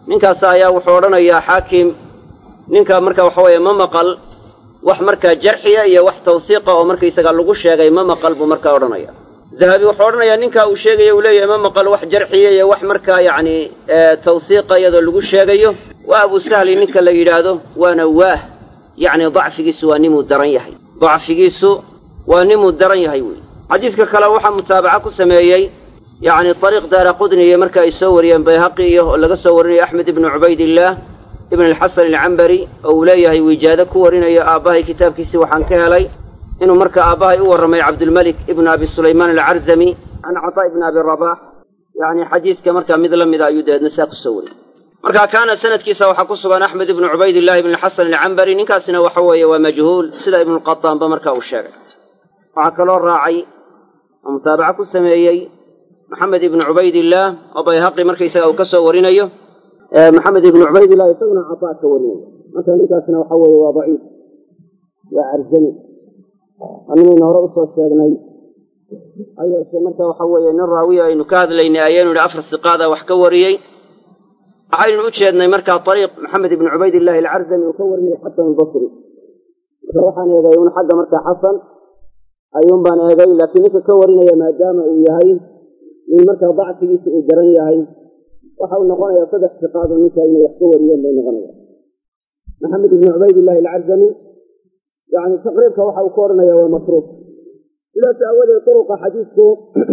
ninkaas ayaa wuxuu odhanayaa xaakim ninka marka waxa weeye ma maqal wax markaa jarxiya iyo wax tawsiiqa oo markaysaga lagu sheegay ma maqal buu markaa odhanaya dahabi wuxuu odhanayaa ninka uu sheegaya uu leeyahay ma maqal wax jarxiya iyo wax markaa yacni tawsiiqa iyadoo lagu sheegayo waa abu sahli ninka la yidhaahdo waana waah yacni dacfigiisu waa nimuu daran yahay dacfigiisu waa nimuu daran yahay wey xadiidka kale waxaa mutaabaca ku sameeyey yacni ariiq daara qudniye marka ay soo wariyeen bayhaqi iyo oo laga soo warinayo axmed ibnu cubaydillaah ibn alxasan alcambari oo uu leeyahay wijaado ku warinayo aabbahay kitaabkiisii waxaan ka helay inuu marka aabbahay u warramay cabdulmelik ibnu abi sulaymaan alcarzami can cataa ibni abi rabax yacni xadiidka markaa mid la mida ayuu dabeedna saa ku soo wariyey marka kaana sanadkiisa waxaa ku sugan axmed ibnu cubaydillahi ibn alxasan alcambari ninkaasina waxa weeye waa majhuul sida ibnuqataanba marka uu sheegay waxaa kaloo raacay oo mutaabaca ku sameeyey maxamed ibnu cubaydillaah oo bayhaqi markaysaga uu ka soo warinayo maxamed ibnu cubaydillah isaguna cataa ka warinaya marka ninkaasna waxa weeye waa daciif waa carzani animaynu hore usoo sheegnay hayeeshe marka waxa weeye nin raawiya aynu ka hadlaynay ayaynu idhi afar siqaada wax ka wariyey waxaynu u jeednay markaa ariiq maxamed ibnu cubaydillahi alcarzami uu ka warinayay xasan albasri marka waxaan eegay un xagga markaa xasan ayuun baan eegay laakiin ninka ka warinaya maadaama uu yahay nin markaa dacfigiisa uu daran yahay waxa uu noqonayaa saddex siqaado ninka inay wax ka wariyeen bay noqonayaan maxamed ibnu cubaydillahi alcarzami yani taqriibka waxa uu ka odhanaya waa matruuk sidaas aawadeed duruqa xadiidku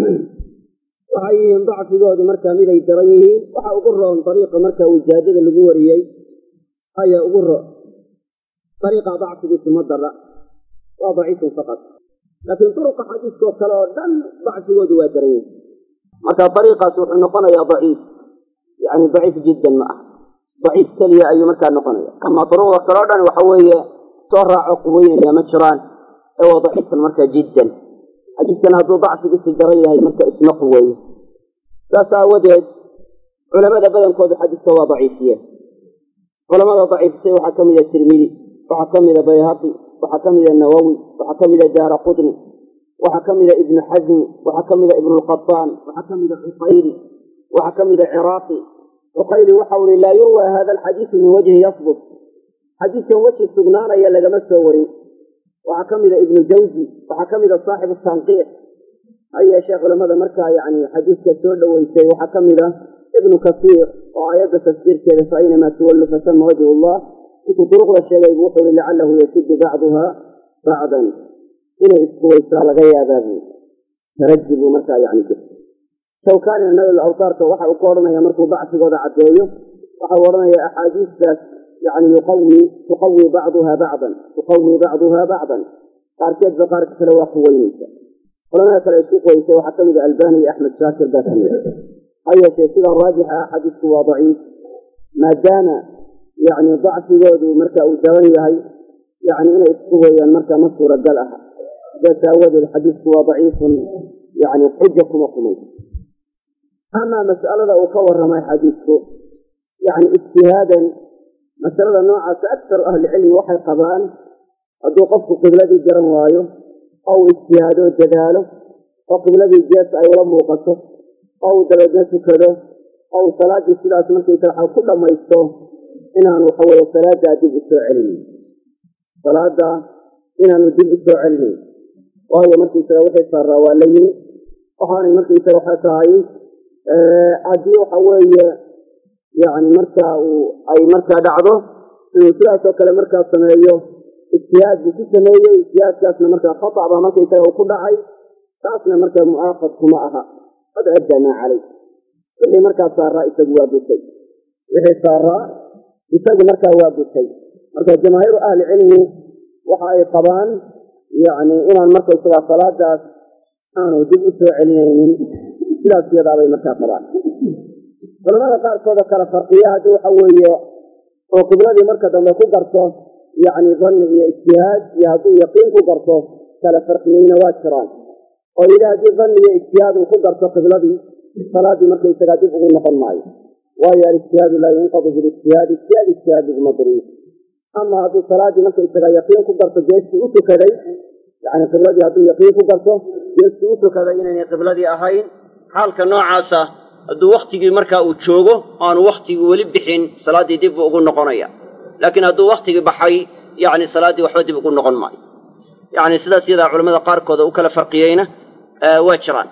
waxay yihiin dacfigoodu markaa miday daran yihiin waxa ugu roon dariiqa marka wijaadada lagu wariyey ayaa ugu roon dariiqa dacfigiisu ma dara waa daciifun faqad laakiin duruqa xadiiskoo kale oo dhan dacfigoodu waa daran yihin marka dariiqaas wuxuu noqonayaa daciif yani daciif jiddan ma ah daciif keliya ayuu markaa noqonaya ama duruqda kale o dhan waxa weeye soo raaco quweynaya ma jiraan ee waa daciifan markaa jiddan xadiidkan hadduu dacfigiisu daran yahay marka isma quweeyo saas aawadeed culamada badankoodu xadiidka waa daciifiyeen culamada daciifisay waxaa ka mida tirmidi waxaa ka mida bayhaqi waxaa ka mida nawowi waxaa ka mida daara qudni waxaa ka mida ibnu xasmi waxaa ka mida ibnulqataan waxaa ka mida cuqayli waxaa ka mida ciraaqi cuqayli waxau ihi laa yurwa hada alxadiidu min wajhi yasbut xadiidkan weji sugnaanaya lagama soo warin waxaa ka mida ibnu jawzi waxaa ka mida saaxibu tanqiix ha yeeshee culamada markaa yani xadiidka soo dhoweysay waxaa ka mida ibnu kasiir oo aayadda tafsiirkeeda fa aynamaa tuwallu fasama wajhu llah intuu duruqda sheegay bu wuxuu ihi lacalahu yasudu bacduha bacdan inay iskuwaysaa laga yaabaa buu taraji buu markaa yani jirta shawkaanina nabil awtaarka waxa uu ka odhanaya markuu dacfigooda caddeeyo waxau odhanaya axaadiistaas yani yuqawi tuqawi bacduha bacdan tuqawi bacduha bacdan qaarkeedba qaarka kale waa quweynaysa culamada kale isku quweysay waxaa ka mida albani iyo axmed shaakir baa ka mida ha yeeshee sidaa raajixa ah xadiisku waa daciif maadaama yani dacfigoodu marka uu daban yahay yani inay isku weeyaan marka ma suuragal aha sidaas aawadeed xadiisku waa daciifun yani xuja kuma kumay amaa mas'alada uu ka warramay xadiisku yani ijtihaadan masalada noocaasa aktaru ahlicilmi waxay qabaan hadduu qofku qibladii garan waayo oo uu ijtihaado dadaalo oo qibladii jees ay ula muuqato oo uu dabeedna tukado oo uu salaaddii sidaas markaysa waxa ku dhammaysto inaanu waxaweye salaaddaa dib u soo celinayn salaada inaanu dib u soo celinayn waayo markaysaga wixii saaraa waa la yimi waxaanay markaysaga waxa tahay haddii waxa weeye yani markaa uu ay markaa dhacdo inuu sidaasoo kale markaa sameeyo ijtihaad buu ku sameeyey ijtihaadkaasna markaa khata baa markaysaga uu ku dhacay taasna markaa mu'aaqad kuma aha qad addaa maa calay wixii markaa saaraa isagu waa gutay wixii saaraa isagu markaa waa gutay marka jamaahiiru ahli cilmi waxa ay qabaan yani inaan markaysagaa salaadaas aanu dib u soo celinaynin sidaas iyadaabay markaa qabaan culamada qaarkoodoo kale farqiya haddii waxa weeye oo qibladii marka dambe ku garto yacni danni iyo ijtihaad iyo hadduu yaqiin ku garto kale farqiyeyna waa jiraan oo yidhi haddii danni iyo ijtihaad uu ku garto qibladii salaaddii markaysagaa dib ugu noqon maayo waayo alijtihaadu laa yunqadu bilijtihaad ijtihaad ijtihaad laguma buriyo ama hadduu salaaddii markaysagaa yaqiin ku garto geestii u tukaday yani qibladii hadduu yaqiin ku garto geestii u tukaday inaynay qibladii ahayn xaalka noocaasa hadduu wakhtigii markaa uu joogo aanu wakhtigii weli bixin salaaddii dib buu ugu noqonaya laakiin hadduu wakhtigii baxay yacni salaaddii waxba dib ugu noqon maayo yacni sidaas iyadaa culamada qaarkooda u kala farqiyeyna waa jiraan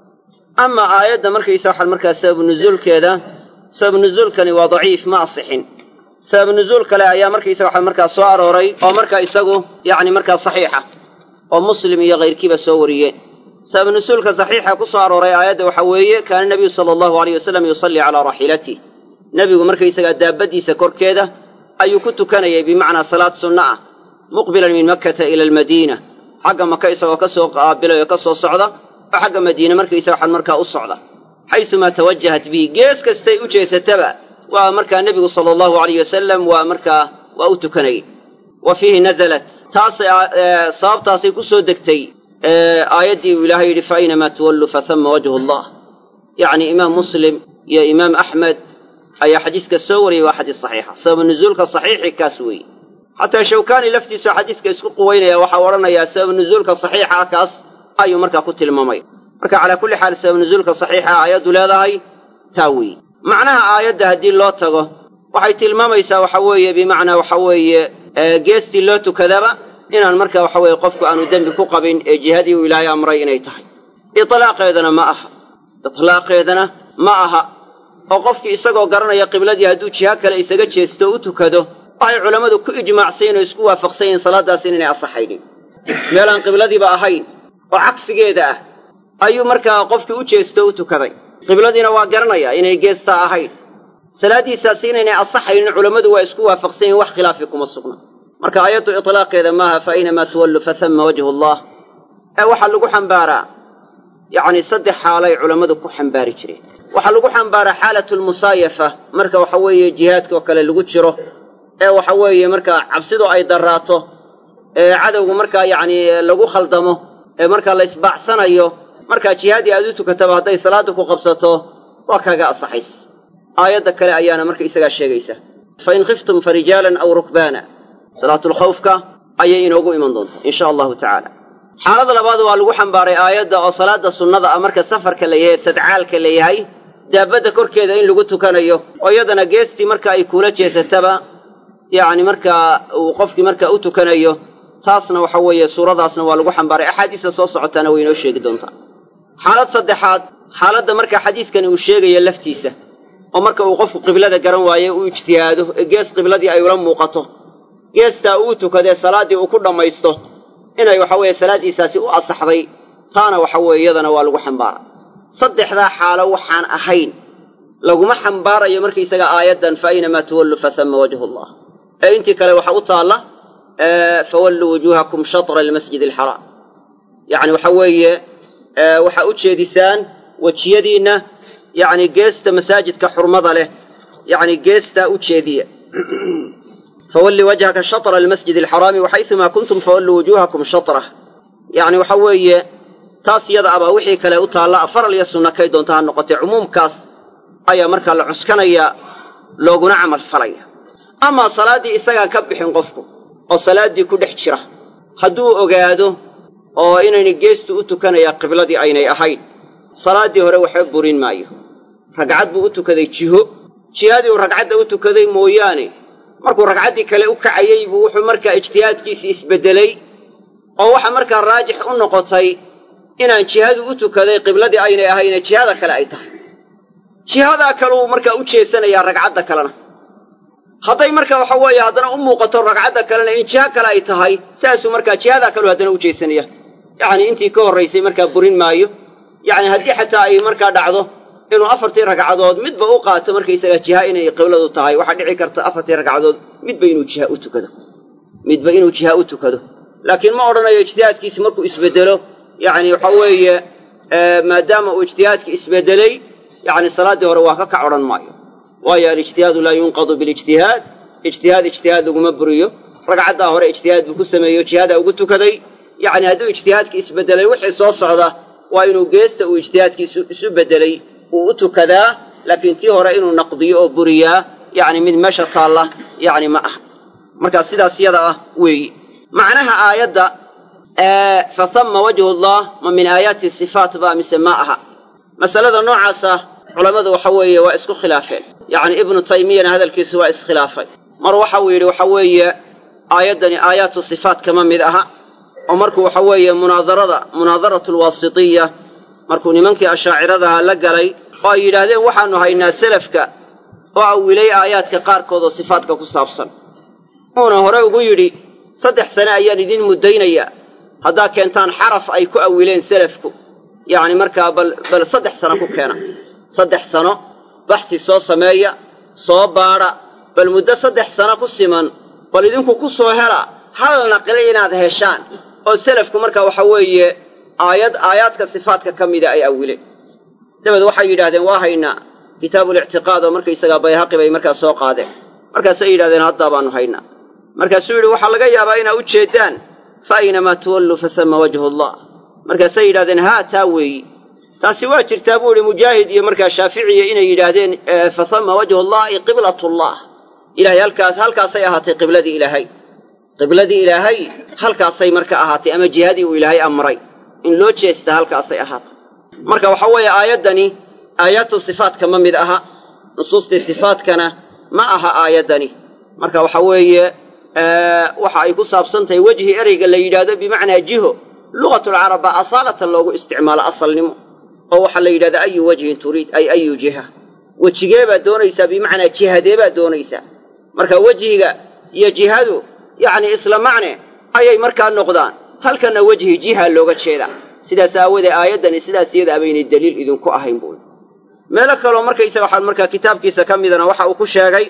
ama aayadda markaysa waxaan markaa sababu nuzuulkeeda sababu nuzuulkani waa daciif ma asixin sababu nuzuul kale ayaa markaysa waxaa markaa soo arooray oo markaa isagu yacni markaa saxiixa oo muslim iyo kayrkiiba soo wariyeen sababu nuzuulka saxiixa ku soo arooray aayadda waxaa weeye kaana nebiyu sala allahu aleyh wasalam yusallii calaa raaxilatih nebigu markaysagaa daabaddiisa korkeeda ayuu ku tukanayay bimacnaa salaad sunno ah muqbilan min makkata ila almadiina xagga maka isagoo ka soo qaabilay oo ka soo socda oo xagga madiine markaysa waxaan markaa u socda xaysumaa tawajahat bihi gees kastay u jeesataba waa markaa nebigu sala allahu alayh wasalam waa markaa waa u tukanayay wa fiihi nazalat taasay sababtaasay ku soo degtay aayaddii uu ilaahay yidhi fa aynamaa tuwalluu fa hama wajhu allah yacni imaam muslim iyo imaam axmed ayaa xadiiska soo wariyay waa xadiis saxiixa sababa nuzuulka saxiixi kaas weeye xataa shawkaani laftiisu xadiiska isku quwaynaya waxaa odhanayaa sababa nuzuulka saxiixa kaas ayuu markaa ku tilmaamay marka calaa kulli xaal sabab nuzuulka saxiixa aayaddu leedahay taa weeye macnaha aayadda haddii loo tago waxay tilmaamaysaa waxa weeye bimacnaa waxa weeye geestii loo tukadaba inaan marka waxa weeye qofku aanu dembi ku qabin ee jihadii uu ilaahay amray inay tahay itlaaqeedana ma aha itlaaqeedana ma aha oo qofkii isagoo garanaya qibladii hadduu jiho kale isaga jeesto o u tukado waxay culammadu ku ijmaacsayen oo isku waafaqsan yihiin salaaddaas inaynay asaxaynin meelaan qibladiiba ahayn oo cagsigeeda ah ayuu markaa qofkii u jeesto o u tukaday qibladiina waa garanayaa inay geestaa ahayn salaaddiisaasi inaynay asaxaynin culammadu waa isku waafaqsan yihin wax khilaafi kuma sugna marka aayaddu itlaaqeeda maaha fa aynamaa tuwallu fa hama wajhu allah ee waxaa lagu xambaaraa yacni saddex xaalay culammadu ku xambaari jireen waxaa lagu xambaaraa xaalatu lmusaayafa marka waxa weeye jihaadka oo kale lagu jiro ee waxa weeye markaa cabsidu ay darraato ee cadowgu markaa yacni lagu khaldamo ee markaa la isbaacsanayo markaa jihaadii aad u tukataba hadday salaadda ku qabsato waa kaaga asaxays aayadda kale ayaana marka isagaa sheegaysa fa in khiftum fa rijaalan aw rukbaana salaatulkhawfka ayay inoogu iman doontaa in sha allahu tacaala xaalada labaad waa lagu xambaaray aayadda oo salaada sunnada ah marka safarka la yahay sadcaalka la yahay daabadda korkeeda in lagu tukanayo oo iyadana geestii marka ay kuula jeesataba yacni markaa uu qofkii markaa u tukanayo taasna waxa weeye suuradaasna waa lagu xambaaray axaadiista soo socotaana way inoo sheegi doontaa xaalad saddexaad xaaladda marka xadiiskani uu sheegaya laftiisa oo marka uu qofku qiblada garan waaye uu ijtihaado ee gees qibladii ay ula muuqato geestaa uu tukadee salaaddii uu ku dhammaysto inay waxa weeye salaaddiisaasi u asaxday taana waxa weeye iyadana waa lagu xambaara saddexdaa xaalo waxaan ahayn laguma xambaarayo markaysaga aayaddan fa aynamaa tuwallu fa hama wajhu allah ee intii kale waxaa u taalla fawalluu wujuuhakum shatra almasjid alxaraam yacni waxa weeye waxaa u jeedisaan wejiyadiinna yacni geesta masaajidka xurmada leh yacni geestaa u jeediya fawalli wajhaka shatra almasjid alxaraami waxaysumaa kuntum fawalluu wujuuhakum shatrah yacni waxa weeye taas iyada abaa wixii kale u taalla faral iyo sunna kay doonta ha noqotee cumuumkaas ayaa markaa la cuskanayaa looguna camal falaya amaa salaaddii isagaan ka bixin qofku oo salaaddii ku dhex jira hadduu ogaado oo inayna geestu u tukanayaa qibladii aynay ahayn salaaddii hore waxba burin maayo ragcad buu u tukaday jiho jihadii uu ragcadda u tukaday mooyaane markuu ragcaddii kale u kacayey buu wuxuu markaa ijtihaadkiisii isbeddelay oo waxa markaa raajix u noqotay inaan jihadu u tukaday qibladii aynay ahayne jihada kale ay tahay jihadaa kaleu markaa u jeesanayaa ragcadda kalena hadday marka waxa weeye haddana u muuqato ragcadda kalena in jiho kale ay tahay saasuu markaa jihadaa kaleu haddana u jeesanaya yacni intii ka horraysay markaa burin maayo yacni haddii xataa ay markaa dhacdo inuu afartii ragcadood midba u qaato markaysaga jiha inay qibladu tahay waxaa dhici karta afartii ragcadood midba inuu jiha u tukado midba inuu jiha u tukado laakiin ma odhanayo ijtihaadkiisi markuu isbeddelo yacni waxa weeye maadaama uu ijtihaadkii isbeddelay yacni salaaddii hore waa ka kac odhan maayo waayo alijtihaadu laa yunqadu bilijtihaad ijtihaad ijtihaad laguma buriyo ragcaddaa hore ijtihaad buu ku sameeyo jihadaa ugu tukaday yacni hadduu ijtihaadkii isbeddelay wixii soo socda waa inuu geesta uu ijtihaadkii isu beddelay uu u tukadaa laakiin tii hore inuu naqdiyo oo buriyaa yacni mid meesha taalla yacni ma aha markaa sidaas yada ah weeyi macnaha aayadda fa hama wajhu allah ma min aayaati sifaat ba mise ma aha masalada noocaasa culammadu waxa weeye waa isku khilaafeen yacni ibnu taymiyana hadalkiisu waa iskhilaafay mar waxa uu yidhi waxa weeye aayaddani aayaatu sifaat kama mid aha oo markuu waxa weeye munaadarada munaadaratu alwaasitiya markuu nimankii ashaaciradaha la galay oo ay yidhaahdeen waxaannu haynaa selafka oo awilay aayaadka qaarkood oo sifaatka ku saabsan uuna hore ugu yidhi saddex sane ayaan idiin muddaynayaa haddaa keentaan xaraf ay ku awileen selafku yacni markaa bal bal saddex sano ku keena saddex sano baxsi soo sameeya soo baadha bal muddo saddex sano ku siman bal idinku ku soo hela hal naqli inaad heshaan oo selafku markaa waxa weeye aayad aayaadka sifaatka ka mida ay awileen dabeed waxay yidhahdeen waa haynaa kitaabulictiqaad oo markaysagaa bayhaqi bay markaa soo qaadeen markaasay yidhahdeen haddaa baannu haynaa markaasuu yidhi waxaa laga yaabaa inaa u jeeddaan fa aynamaa tuwalluu fasama wajhu allah markaasay yidhahdeen haa taa weeyi taasi waa jirtaa buu idhi mujaahid iyo markaa shaaficiya inay yidhaahdeen fasama wajhu allahi qiblatullah ilahay halkaas halkaasay ahaatay qibladii ilaahay qibladii ilaahay halkaasay marka ahaatay ama jihadii uu ilaahay amray in loo jeesta halkaasay ahaatay marka waxa weeye aayaddani aayaatu sifaatka ma mid aha nusuustii sifaatkana ma aha aayaddani marka waxa weeye waxa ay ku saabsan tahay wejhi ereyga la yidhaahdo bimacnaa jiho lugatulcarab baa asaalatan loogu isticmaalo asalnimo oo waxaa la yidhahda ayu wajhin turiid ay ayu jiha wejigee baad doonaysaa bimacnaa jihadee baad doonaysaa marka wejhiga iyo jihadu yacni isla macne ayay markaa noqdaan halkanna wejhi jiha looga jeedaa sidaas aawadee aayaddani sidaas iyada abaynay daliil idinku ahayn buui meelo kaloo markaysaga waxaa markaa kitaabkiisa ka midana waxa uu ku sheegay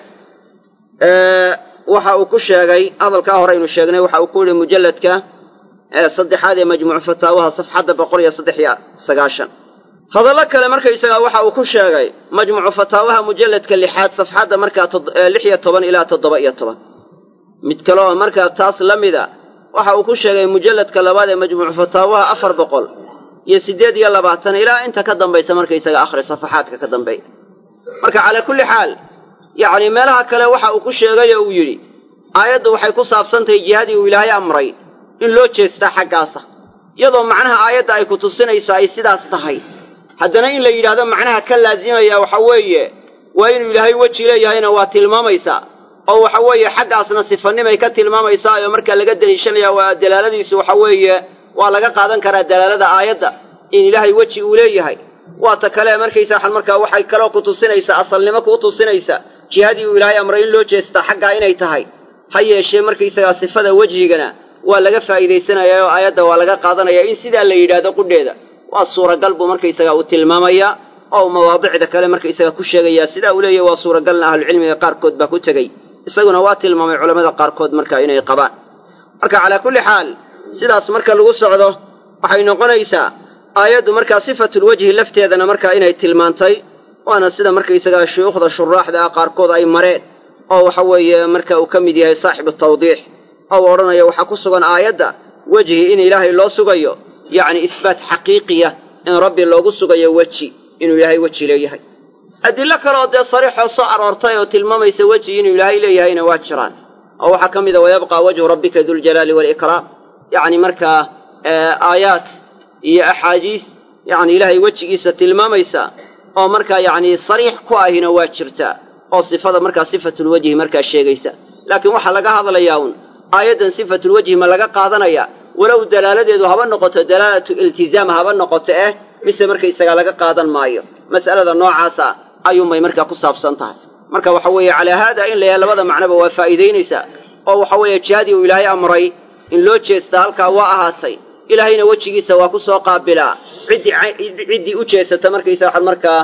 waxa uu ku sheegay hadalkaa hore aynu sheegnay waxa uu ku yihi mujalladka saddexaad ee majmuucu fataawaha safxadda boqol iyo saddex iyo sagaashan hadallo kale markaysaga waxa uu ku sheegay majmuucu fataawaha mujalladka lixaad safxadda markaa lix iyo toban ilaa toddoba iyo toban mid kale oo markaa taas la mida waxa uu ku sheegay mujalladka labaad ee majmuucu fataawaha afar boqol iyo siddeed iyo labaatan ilaa inta ka dambaysa markaysaga akhri safaxaadka ka dambeeya marka calaa kulli xaal yacni meelaha kale waxa uu ku sheegay oo uu yidhi aayaddu waxay ku saabsantahay jihadii uu ilaahay amray in loo jeestaa xaggaasa iyadoo macnaha aayadda ay ku tusinayso ay sidaas tahay haddana in la yidhaahdo macnaha ka laazimaya waxa weeye waa inuu ilaahay weji leeyahayna waa tilmaamaysaa oo waxa weeye xaggaasna sifanimay ka tilmaamaysaa oo markaa laga deliishanaya waa dalaaladiisu waxa weeye waa laga qaadan karaa dalaalada aayadda in ilaahay weji uu leeyahay waa ta kale markaysa waxaan markaa waxay kaloo ku tusinaysaa asalnimo kuu tusinaysa jihadii uu ilaahay amray in loo jeestaa xaggaa inay tahay ha yeeshee markaysagaa sifada wejhigana waa laga faa'iidaysanayaa oo aayadda waa laga qaadanayaa in sidaa la yidhaahdo qudheeda waa suuragal buu markaysagaa uu tilmaamayaa oo mawaadicda kale markaysaga ku sheegayaa sidaa uu leeyahy waa suuragalna ahlucilmiga qaarkood baa ku tegey isaguna waa tilmaamay culammada qaarkood markaa inay qabaan marka calaa kulli xaal sidaas marka lagu socdo waxay noqonaysaa aayaddu markaa sifatulwejhi lafteedana markaa inay tilmaantay waana sida markaysagaa shuyuukhda shuraaxda ah qaarkood ay mareen oo waxa weeye marka uu ka mid yahay saaxibu tawdiix oo u odhanayo waxaa ku sugan aayadda wejhi in ilaahay loo sugayo yacni isbaat xaqiiqiya in rabbi loogu sugayo weji inuu ilaahay weji leeyahay adillo kaleoo dee sariixoo soo aroortay oo tilmaamaysa weji inuu ilaahay leeyahayna waa jiraan oo waxaa ka mid a wayabqaa wajhu rabbika duljalaali waalikraam yacni markaa aayaat iyo axaadiis yacni ilaahay wejigiisa tilmaamaysa oo markaa yacni sariix ku ahina waa jirtaa oo sifada markaa sifatulwejhi markaa sheegaysa laakiin waxaa laga hadlayaa un aayaddan sifatulwejhi ma laga qaadanaya walow dalaaladeedu haba noqoto dalaalatu iltizaam haba noqoto eh mise markaysagaa laga qaadan maayo mas'alada noocaasa ayuunbay markaa ku saabsan tahay marka waxa weeye calaa haada in layaha labada macnoba waa faa'iidaynaysaa oo waxa weeye jihadii uu ilaahay amray in loo jeestaa halkaa waa ahaatay ilaahayna wejigiisa waa ku soo qaabilaa ciddii ciddii u jeesata markaysa waxaad markaa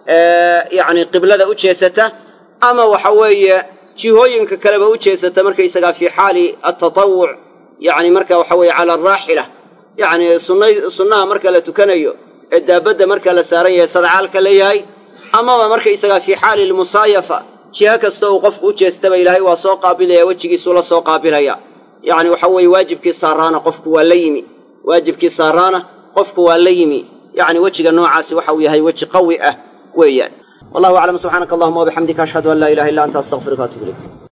yacni qiblada u jeesata ama waxa weeye jihooyinka kaleba u jeesata markaysagaa fii xaali atatawuc yacni marka waxa weeye cala araaxila yacni sunna sunnaha marka la tukanayo ee daabadda marka la saaran yahay sadcaalka leeyahay amaba markaysagaa fii xaali lmusaayafa jiho kasta uu qofku u jeestaba ilaahay waa soo qaabilaya wejigiisuu la soo qaabilaya yacni waxa weeye waajibkii saaraana qofku waa la yimi waajibkii saaraana qofku waa la yimi yacni wejiga noocaasi waxa uu yahay weji qawi ah weeyaan wallahu aclam subxaanaka allahuma wabixamdika ashhadu an laa ilaha illa anta astaqfiruka atub ilayk